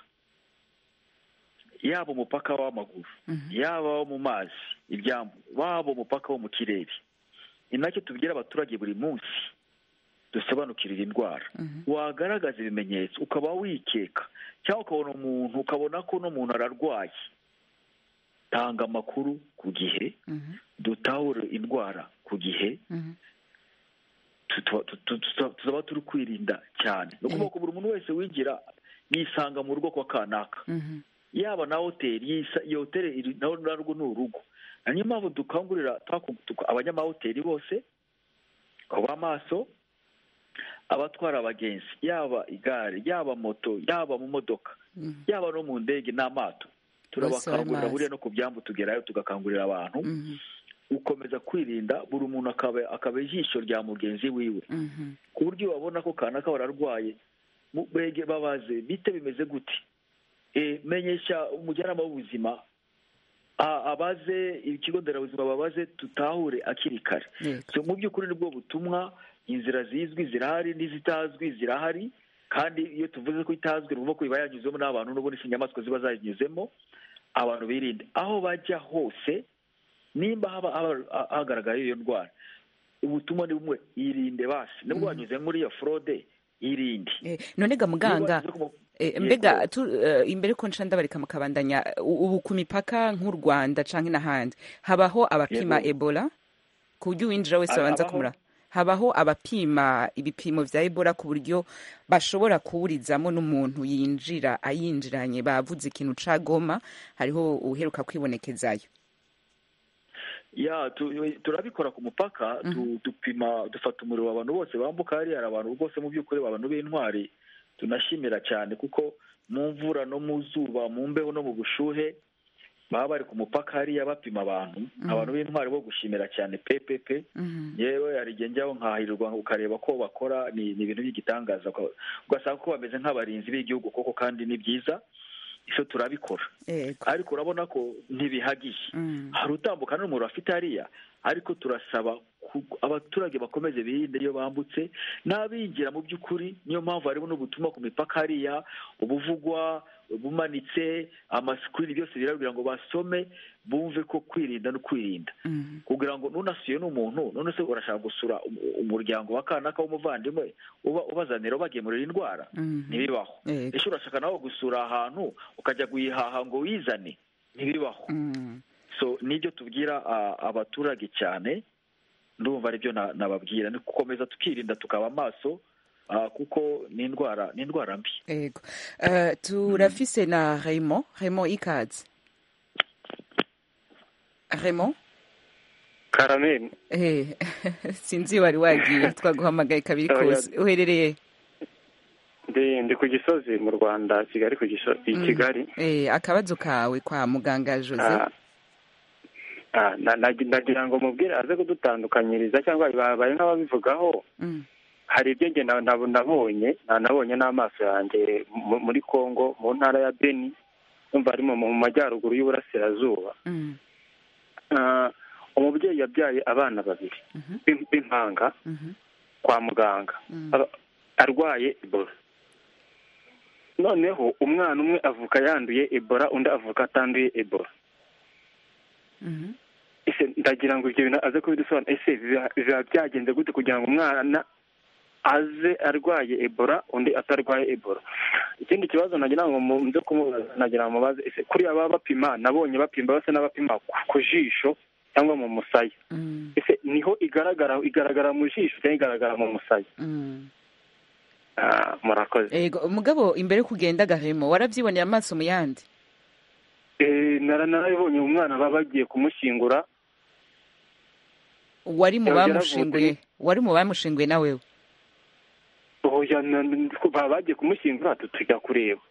yaba umupaka w'amaguru yaba wo mu mazi ibyambu waba umupaka wo mu kirere ni nacyo tubwira abaturage buri munsi dusobanukirira indwara wagaragaza ibimenyetso ukaba wikeka cyangwa ukabona umuntu ukabona ko uno muntu ararwaye tanga amakuru ku gihe dutahure indwara ku gihe tuzaba turi kwirinda cyane ni ukuvuga ko buri muntu wese winjira yisanga mu rugo kwa kanaka yaba na hoteli iyo hoteli narwo ni urugo niyo mpamvu dukangurira abanyamahoteli bose kuba amaso abatwara abagenzi yaba igare yaba moto yaba mu modoka yaba no mu ndege n'amato turabakangurira buriya no ku byambu tugerayo tugakangurira abantu ukomeza kwirinda buri umuntu akaba ijisho rya mugenzi wiwe ku buryo babona ko kanaka bararwaye bege babaze bite bimeze gute menyesha umujyanama w'ubuzima abaze ikigo nderabuzima babaze tutahure akiri kare mu by'ukuri nibwo butumwa inzira zizwi zirahari n'izitazwi zirahari kandi iyo tuvuze ko itazwi ni ukuvuga ko iba yanyuzemo n'abantu n'ubundi si inyamaswa ziba zanyuzemo abantu birinde aho bajya hose nimba haba hagaragaye iyo ndwara ubutumwa ni bumwe irinde basi nibwo wanyuze muri iyo forode irinde none ga muganga mbega imbere ko nshya ndabareka mukabandanya ubu ku mipaka nk'u rwanda cyangwa n'ahandi habaho abapima ebola ku buryo uwinjira wese babanza kumura habaho abapima ibipimo bya ebola ku buryo bashobora kuwurizamo n'umuntu yinjira ayinjiranye bavuze ikintu cya goma hariho uheruka kwibonekezayo ya turabikora ku mupaka dupima dufata umuriro abantu bose bambuka hariya hari abantu rwose mu by'ukuri abantu b'intwari tunashimira cyane kuko mu mvura no mu zuba mu mbeho no mu bushuhe baba bari ku mupaka hariya bapima abantu abantu b'intwari bo gushimira cyane pepepe yewe hari igihe njyaho nkahirirwa ukareba ko bakora ni ibintu by'igitangaza ugasanga ko bameze nk'abarinzi b'igihugu koko kandi ni byiza iso turabikora ariko urabona ko ntibihagije hari utambuka n'umuntu afite hariya ariko turasaba abaturage bakomeze birinde iyo bambutse n'abinjira mu by'ukuri niyo mpamvu harimo n'ubutumwa ku mipaka hariya ubuvugwa bumanitse amasikirini byose birabwira ngo basome bumve ko kwirinda no kwirinda kugira ngo nunasuye n'umuntu none se urashaka gusura umuryango wa kanaka w'umuvandimwe uba ubazanira ubagemurira indwara ntibibaho ese urashaka nawe gusura ahantu ukajya guyihaha ngo wizane ntibibaho so nibyo tubwira abaturage cyane ndumva aribyo nababwira ni gukomeza tukirinda tukaba amaso kuko ni indwara ni indwara mbi yego turafise na remo remo ikaze remo karameni sinzi wari wagiye twaguhamagaye kabiri kose uherereye ndi ku gisozi mu rwanda kigali ku gisozi i kigali akabazo kawe kwa muganga jose nagira ngo mubwire aze kudutandukanyiriza cyangwa babaye nk'ababivugaho hari ibyo nge nabonye nanabonye n'amaso yanjye muri congo mu ntara ya beni numva ari mu majyaruguru y'uburasirazuba umubyeyi yabyaye abana babiri b'impanga kwa muganga arwaye ebola noneho umwana umwe avuka yanduye ebola undi avuka atanduye ebola ese ndagira ngo ibyo bintu aze kubidusobanura ese biba byagenze gute kugira ngo umwana aze arwaye ebola undi atarwaye ebola ikindi kibazo nagira ngo mubyo kumubaza nagira ngo mubaze ese kuriya baba bapima nabonye bapima basa n'abapima ku jisho cyangwa mu musaya ese niho igaragara igaragara mu jisho cyangwa igaragara mu musaya murakoze yego umugabo imbere kugenda agahemo warabyiboneye amaso mu yandi narabibonye umwana baba bagiye kumushyingura wari mu bamushinguye wari mu bamushinguye nawe we baba bagiye kumushyingura tujya kureba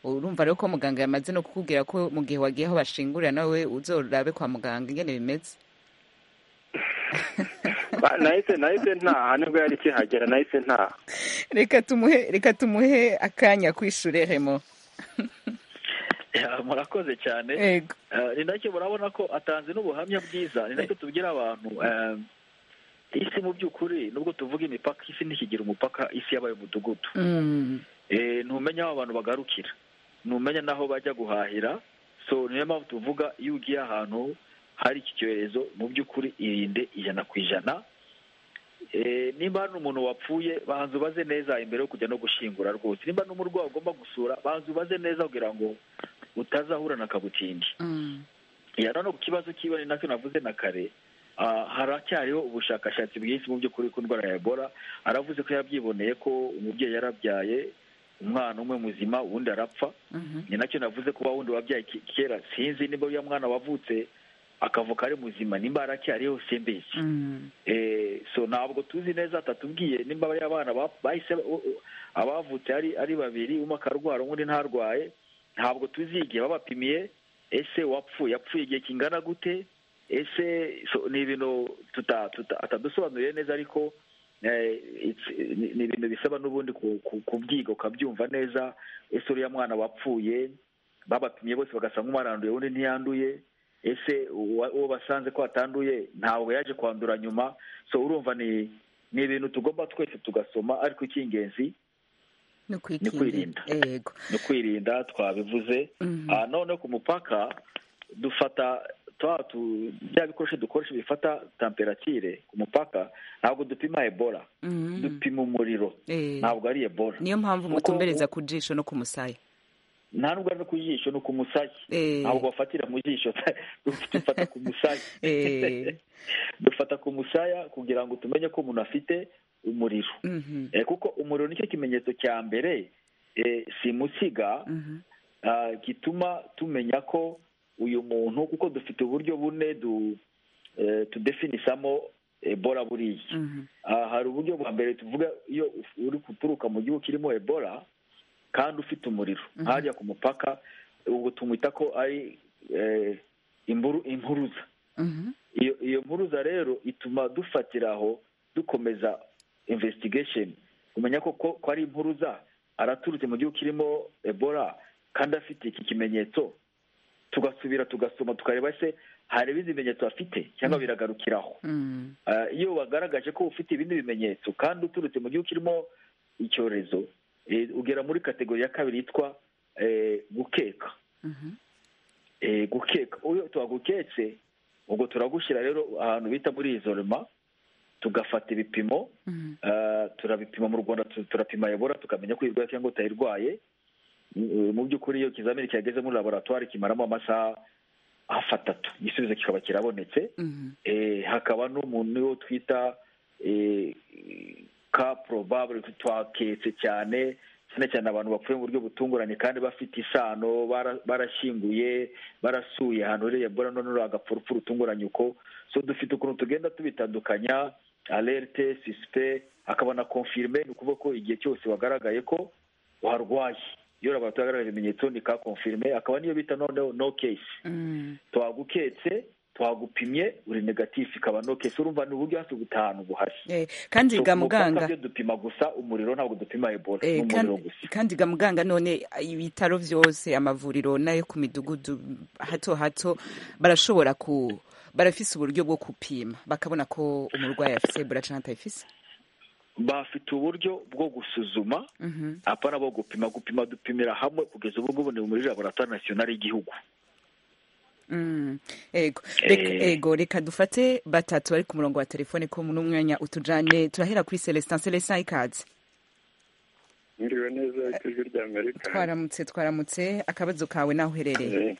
urumva rero ko muganga yamaze no kukubwira ko mu gihe wagiye aho bashingurira nawe uzorabe kwa muganga ingene bimeze nahise nahise ntaha nibwo yari ikihagera nahise ntaha reka tumuhe akanya kwishyureremo murakoze cyane ni nacyo murabona ko atanze n'ubuhamya bwiza ni nacyo tubwira abantu isi mu by'ukuri nubwo tuvuga imipaka isi ntikigira umupaka isi yabaye umudugudu ntumenya aho abantu bagarukira ntumenya n'aho bajya guhahira so niyo mpamvu tuvuga iyo ugiye ahantu hari iki cyorezo mu by'ukuri irinde ijana ku ijana nimba hari umuntu wapfuye bahanze ubaze neza imbere yo kujya no gushyingura rwose nimba n'umurwayi ugomba gusura bahanze ubaze neza kugira ngo utazahura na kabutindi ku kibazo cy'iwe ni nacyo navuze na kare haracyariho ubushakashatsi bwinshi mu by'ukuri ku ndwara ya ebola aravuze ko yabyiboneye ko umubyeyi yarabyaye umwana umwe muzima uwundi arapfa ni nacyo navuze ko wundi wabyaye kera sinzi nimba uriya mwana wavutse akavuka ari muzima nimba aracyariho simbizi so ntabwo tuzi neza atatubwiye nimba bariya abana bahise abavutse ari babiri umwe akarwara undi ntarwaye ntabwo tuzi igihe babapimiye ese wapfuye yapfuye igihe kingana gute ese ni ibintu atadusobanuriye neza ariko ni ibintu bisaba n'ubundi kubyiga ukabyumva neza ese uriya mwana wapfuye babapimye bose bagasa nk'uwaranduye undi ntiyanduye ese uwo basanze ko atanduye ntabwo yaje kwandura nyuma so urumva ni ibintu tugomba twese tugasoma ariko icy'ingenzi ni ukwirinda ni ukwirinda twabivuze none ku mupaka dufata bya bikoresho dukoresha bifata temperatire ku mupaka ntabwo dupima ebola dupima umuriro ntabwo ari ebola niyo mpamvu mutumbereza ku jisho no ku musaya nta nubwo ari ku jisho no ku musaya ntabwo bafatira mu jisho dufata ku musaya dufata ku musaya kugira ngo tumenye ko umuntu afite umuriro kuko umuriro nicyo kimenyetso cya mbere si musiga gituma tumenya ko uyu muntu kuko dufite uburyo bune tudefinisamo ebola buriya hari uburyo bwa mbere tuvuga iyo uri guturuka mu gihugu kirimo ebola kandi ufite umuriro hajya ku mupaka ubwo tumwita ko ari impuruza iyo mpuruza rero ituma dufatira aho dukomeza imvesitigesheni kumenya ko ko ari impuruza araturutse mu gihugu kirimo ebola kandi afite iki kimenyetso tugasubira tugasoma tukareba ese hari ibindi bimenyetso bafite cyangwa biragarukiraho iyo wagaragaje ko ufite ibindi bimenyetso kandi uturutse mu gihugu kirimo icyorezo ugera muri kategori ya kabiri yitwa gukeka gukeka iyo tuhaguketse ubwo turagushyira rero ahantu bita muri izorema tugafata ibipimo turabipima mu rwanda turapima ebora tukamenya ko uyirwaye cyangwa utayirwaye mu by'ukuri iyo ikizamini cyageze muri laboratwari kimaramo amasaha hafi atatu igisubizo kikaba kirabonetse hakaba n'umuntu twita ka porobabure twaketse cyane cyane cyane abantu bapfuye mu buryo butunguranye kandi bafite isano barashyinguye barasuye ahantu rero ebola none uragapfa urupfu rutunguranye uko so dufite ukuntu tugenda tubitandukanya alerte sisipe hakaba na konfirime ni ukuvuga ko igihe cyose wagaragaye ko warwaye iyo laboratwari yagaragaje ibimenyetso ni ka konfirime akaba niyo bita noneho no kesi twaguketse twagupimye uri negatifu ikaba no kesi urumva ni uburyo hafi butanu buhari kandi ga muganga byo dupima gusa umuriro ntabwo dupima ebola ni Eh, umuriro kandi- gusa kandi ga muganga none ibitaro byose amavuriro n'ayo ku midugudu hato hato barashobora ku barafise uburyo bwo gupima bakabona ko umurwayi afise ebola canke atayifise bafite uburyo bwo gusuzuma apana bo gupima gupima dupimira hamwe kugeza ubu ngubu ni muri laboratwari nasiyonari y'igihugu Mm, ego Reka- Eh. ego reka dufate batatu bari ku murongo wa telefone ko muno mwanya utujane turahera kuri Celestin Celestin ikaze Ngiriwe neza ku ijwi rya Amerika. twaramutse twaramutse akabazo kawe naho uherereye Eh,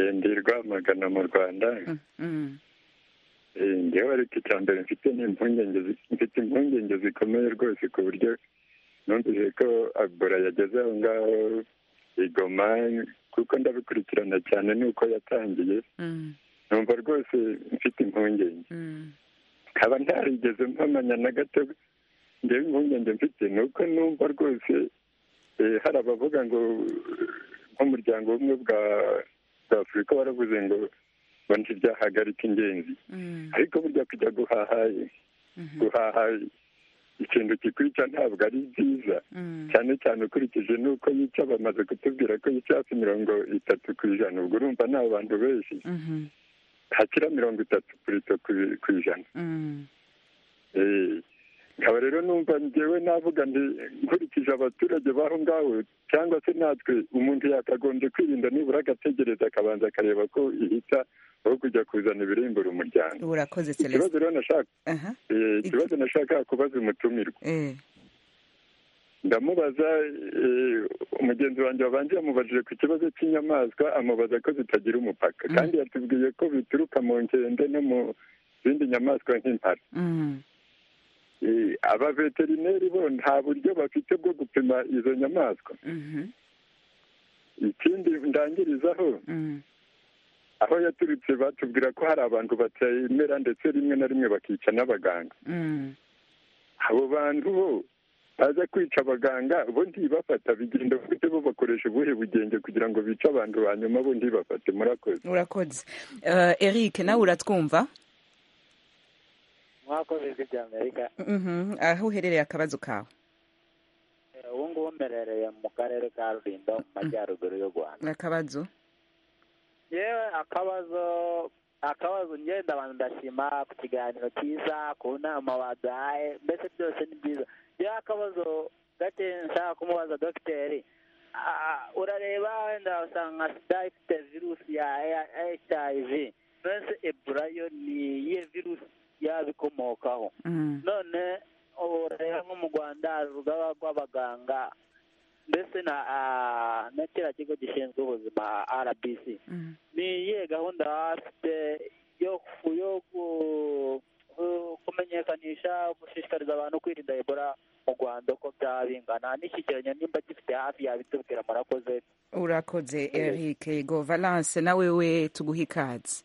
eh, Ndi Rwamagana mu Rwanda. Mm, Eh, Ngewe ariko icya mbere mfite ni impungenge zi- mfite impungenge zikomeye rwose ku buryo numvise ko Abura yageze aho ngaho i Goma kuko ndabikurikirana cyane nuko yatangiye mm, numva rwose mfite impungenge mm, nkaba ntarigeze mpamanya na gato ngewe impungenge mfite ni uko numva rwose eh, hari abavuga ngo eh, nk'umuryango umwe bwa bwa afurika waravuze ngo ngo ntibyahagarika ingenzi mm, ariko burya kujya guhaha eh, mhm, guhaha ikintu kikwica ntabwo ari byiza mm, cyane cyane ukurikije n'uko yica bamaze kutubwira ko yica hafi mirongo itatu ku ijana ubwo urumva ni abantu benshi mhm, hakira mirongo itatu kuri to ku- ku ijana mm, Eh, nkaba rero numva ngewe navuga nti nkurikije abaturage b'aho ngaho cyangwa se natwe umuntu yakagombye kwirinda nibura agategereza akabanza akareba ko ihita aho kujya kuzana ibirimbura umuryango urakoze ikibazo Celestin rero nashaka aha eh, ikibazo nashaka kubaza umutumirwa eh ndamubaza eh, umugenzi wanjye wabanje yamubajije ku kibazo cy'inyamaswa amubaza ko zitagira umupaka Mm. kandi yatubwiye ko bituruka mu nkende no mu zindi nyamaswa nk'impara mm. Eh, abaveterineri bo nta buryo bafite bwo gupima izo nyamaswa Mhm, ikindi ndangirizaho mhm, aho yaturutse batubwira ko hari abantu batemera ndetse rimwe na rimwe bakica n'abaganga mhm, abo bantu bo baza kwica abaganga bo ntibafata bigenda gute bo bakoresha ubuhe bugenge kugira ngo bice abantu hanyuma bo ntibafate murakoze urakoze Eh, eric nawe uratwumva mwakoze ijwi rya amerika Mhm, aho uherereye akabazo kawe Eh, ubu ngubu mberereye mu karere ka rulindo mu majyaruguru y'u rwanda akabazo yewe akabazo akabazo ngenda abantu ndashima ku kiganiro cyiza ku nama baduhaye mbese byose ni byiza yewe akabazo gake nshaka kumubaza dogiteri Ah, urareba wenda usanga sida ifite virusi ya hiv mbese ebura yo ni iyihe virusi yabikomokaho Mhm, none ubu rero nko mu rwanda hari urugaga rw'abaganga mbese na ah, na kiriya kigo gishinzwe ubuzima rbc mhm, ni iyihe gahunda baba bafite yo ku- yo ku- ku- kumenyekanisha gushishikariza abantu kwirinda ebola mu rwanda uko byaba bingana n'ikigereranyo nimba gifite hafi yabitubwira murakoze urakoze eric yego valence nawe we tuguha ikaze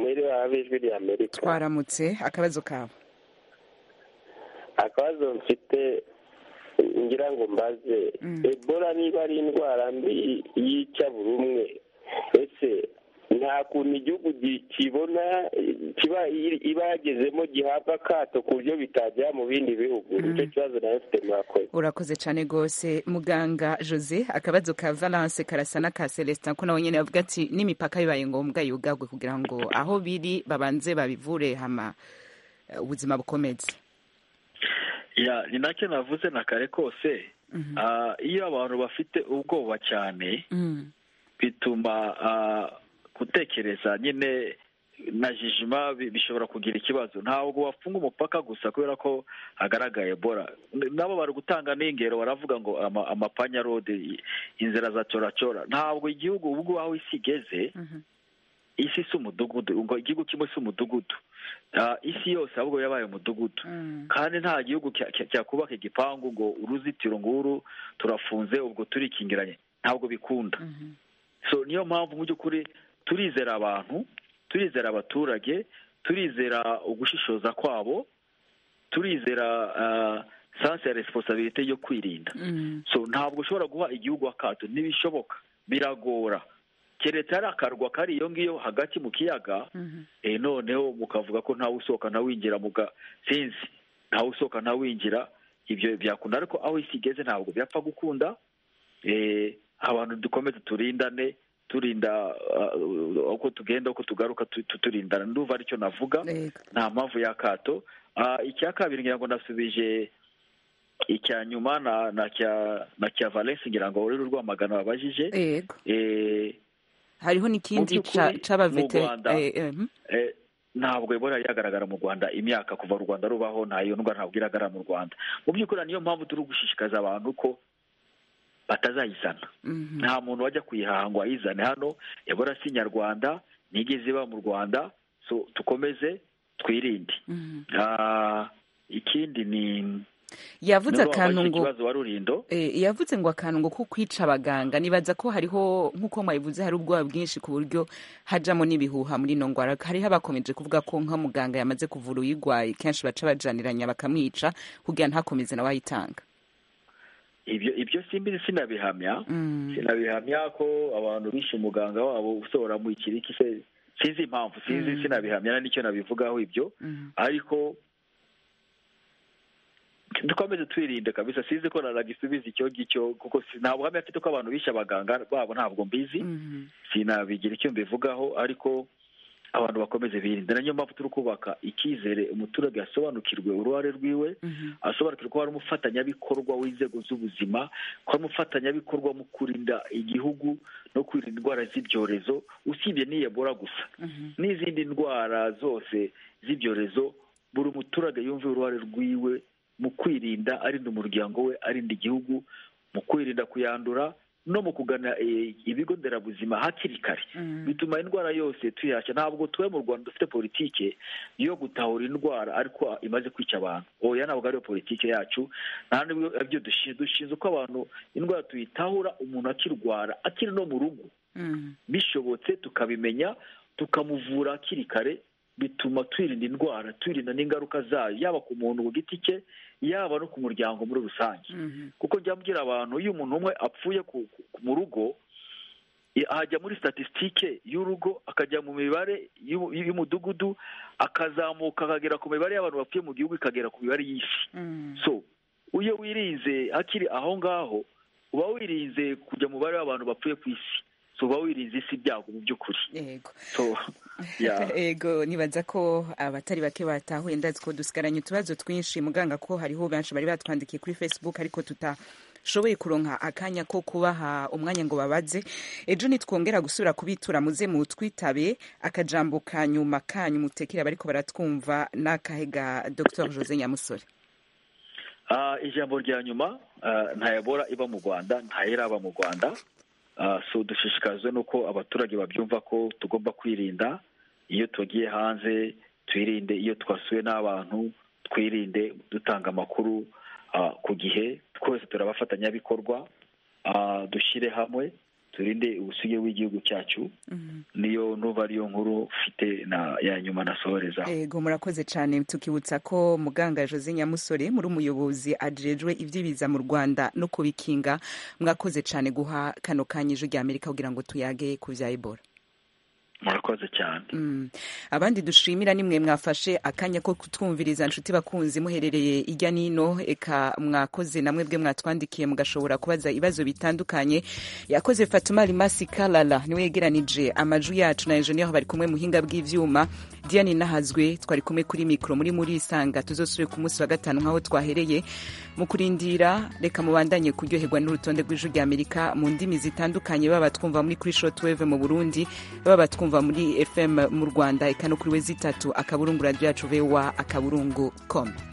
mwiriwe ab'ijwi rya amerika twaramutse akabazo kawe akabazo mfite ngira ngo mbaze Mm. ebola niba ari indwara mbi yica buri umwe ese nta kuntu igihugu kibona kiba iba yagezemo gihabwa akato ku buryo bitajya mu bindi bihugu nicyo kibazo nawe mfite mwakoze urakoze cyane rwose muganga jose akabazo ka valance karasa n'aka celestin ko nawe nyine bavuga ati n'imipaka bibaye ngombwa yugagwe kugira ngo aho biri babanze babivure hama ubuzima bukomeze ya ni nacyo navuze na kare kose iyo abantu bafite ubwoba cyane bituma gutekereza nyine na jijima bishobora kugira ikibazo ntabwo wafunga umupaka gusa kubera ko hagaragaye ebola nabo bari gutanga n'ingero baravuga ngo amapanya rode inzira za coracora ntabwo igihugu ubwo aho isi igeze isi si umudugudu ngo igihugu kimwe si umudugudu isi yose ahubwo yabaye umudugudu kandi nta gihugu cyakubaka igipangu ngo uruzitiro nguru turafunze ubwo turikingiranye ntabwo bikunda so niyo mpamvu mu by'ukuri turizera abantu turizera abaturage turizera ugushishoza kwabo turizera sanse ya resiposabirite yo kwirinda so ntabwo ushobora guha igihugu akato ntibishoboka biragora keretse hari akarwa kari iyo ngiyo hagati mu kiyaga noneho mukavuga ko ntawe usohoka ntawinjira sinzi ntawe usohoka ntawinjira ibyo byakunda ariko aho isi igeze ntabwo birapfa gukunda abantu dukomeze turindane turinda uko tugenda uko tugaruka turindana ndumva aricyo navuga nta mpamvu y'akato icya kabiri ngira ngo nasubije icya nyuma na cya valensi ngira ngo ururimi rwamagana babajije hariho n'ikindi cy'abavete ntabwo ebola yagaragara mu rwanda imyaka kuva u rwanda rubaho ntayo ndwara ntabwo iragaragara mu rwanda mu by'ukuri niyo mpamvu turi gushishikariza abantu ko batazayizana nta muntu wajya kuyihaha ngo ayizane hano ebola si nyarwanda nigeze iba mu rwanda dukomeze twirinde ikindi ni yavuze akantu ngo yavuze ngo akantu ngo ko kwica abaganga nibaza ko hariho nk'uko mwabivuze hari ubwoba bwinshi ku buryo hajamo n'ibihuha muri ino ndwara hariho abakomeje kuvuga ko nka muganga yamaze kuvura uyirwaye kenshi baca bajaniranya bakamwica kugira ntakomeze nawe ayitanga ibyo ibyo simbi sinabihamya sinabihamya ko abantu bishe umuganga wabo usohora mu ikiriki se sinzi impamvu sinzi sinabihamya n'icyo nabivugaho ibyo ariko dukomeze twirinde kabisa sizi ko na gisubiza icyo ngicyo kuko nta buhamya mfite ko abantu bishe abaganga babo ntabwo mbizi sinabigira icyo mbivugaho ariko abantu bakomeze birinde na mpamvu turi kubaka icyizere umuturage asobanukirwe uruhare rwiwe asobanukirwa ko hari umufatanyabikorwa w'inzego z'ubuzima ko hari umufatanyabikorwa mu kurinda igihugu no kwirinda indwara z'ibyorezo usibye n'iyebora gusa n'izindi ndwara zose z'ibyorezo buri muturage yumva uruhare rwiwe mu kwirinda arinda umuryango we arinda igihugu mu kwirinda kuyandura no mu kugana ibigo nderabuzima hakiri kare bituma indwara yose tuyihashya ntabwo tuba mu rwanda dufite politike yo gutahura indwara ariko imaze kwica abantu oya ntabwo ariyo politike yacu nta n'ibyo dushinzwe ko abantu indwara tuyitahura umuntu akirwara akiri no mu rugo bishobotse tukabimenya tukamuvura hakiri kare bituma twirinda indwara twirinda n'ingaruka zayo yaba ku muntu ku giti cye yaba no ku muryango muri rusange kuko njya mbwira abantu iyo umuntu umwe apfuye mu rugo ajya muri statisitike y'urugo akajya mu mibare y'umudugudu akazamuka akagera ku mibare y'abantu bapfuye mu gihugu ikagera ku mibare y'isi so iyo wirinze akiri aho ngaho uba wirinze kujya mu mubare w'abantu bapfuye ku isi tuba wirinze isi ibyago mu by'ukuri yego nibaza ko abatari bake batahuye ndazi ko dusigaranye utubazo twinshi muganga ko hariho benshi bari batwandikiye kuri facebook ariko tuta shoboye kuronka akanya ko kubaha umwanya ngo babaze ejo nitwongera gusubira kubitura muze mutwitabe akajambo ka nyuma kanyu mutekera bariko baratwumva n'akahe ga dr jose nyamusore ijambo rya nyuma ntayabora iba mu rwanda ntayiraba mu rwanda so dushishikazwa nuko abaturage babyumva ko tugomba kwirinda iyo tugiye hanze twirinde iyo twasuwe n'abantu twirinde dutanga amakuru ku gihe twese turabafatanyabikorwa dushyire hamwe turinde ubusugire bw'igihugu cyacu niyo nuba ariyo nkuru mfite ya nyuma nasohoreza yego murakoze cyane tukibutsa ko muganga jose nyamusore muri umuyobozi ajejwe iby'ibiza mu rwanda no kubikinga mwakoze cyane guha kano kanya ijwi rya amerika kugira ngo tuyage ku bya ebola murakoze cyane abandi dushimira nimwe mwafashe akanya ko kutwumviriza inshuti bakunzi muherereye ijya n'ino eka mwakoze namwe bwe mwatwandikiye mugashobora kubaza ibibazo bitandukanye yakoze fatuma rimasi karara niwe yegeranije amaju yacu na ejo niyo bari kumwe muhinga bw'ibyuma diane nahazwe twari kumwe kuri mikoro muri muri isanga tuzosubire ku munsi wa gatanu nk'aho twahereye mu kurindira reka mubandanye kuryoherwa n'urutonde rw'ijwi ry'amerika mu ndimi zitandukanye baba twumva muri kuri shotweve mu burundi baba twumva kumva muri fm mu rwanda ikano kuri we zitatu akaburungu radiyo yacu vewa akaburungu komu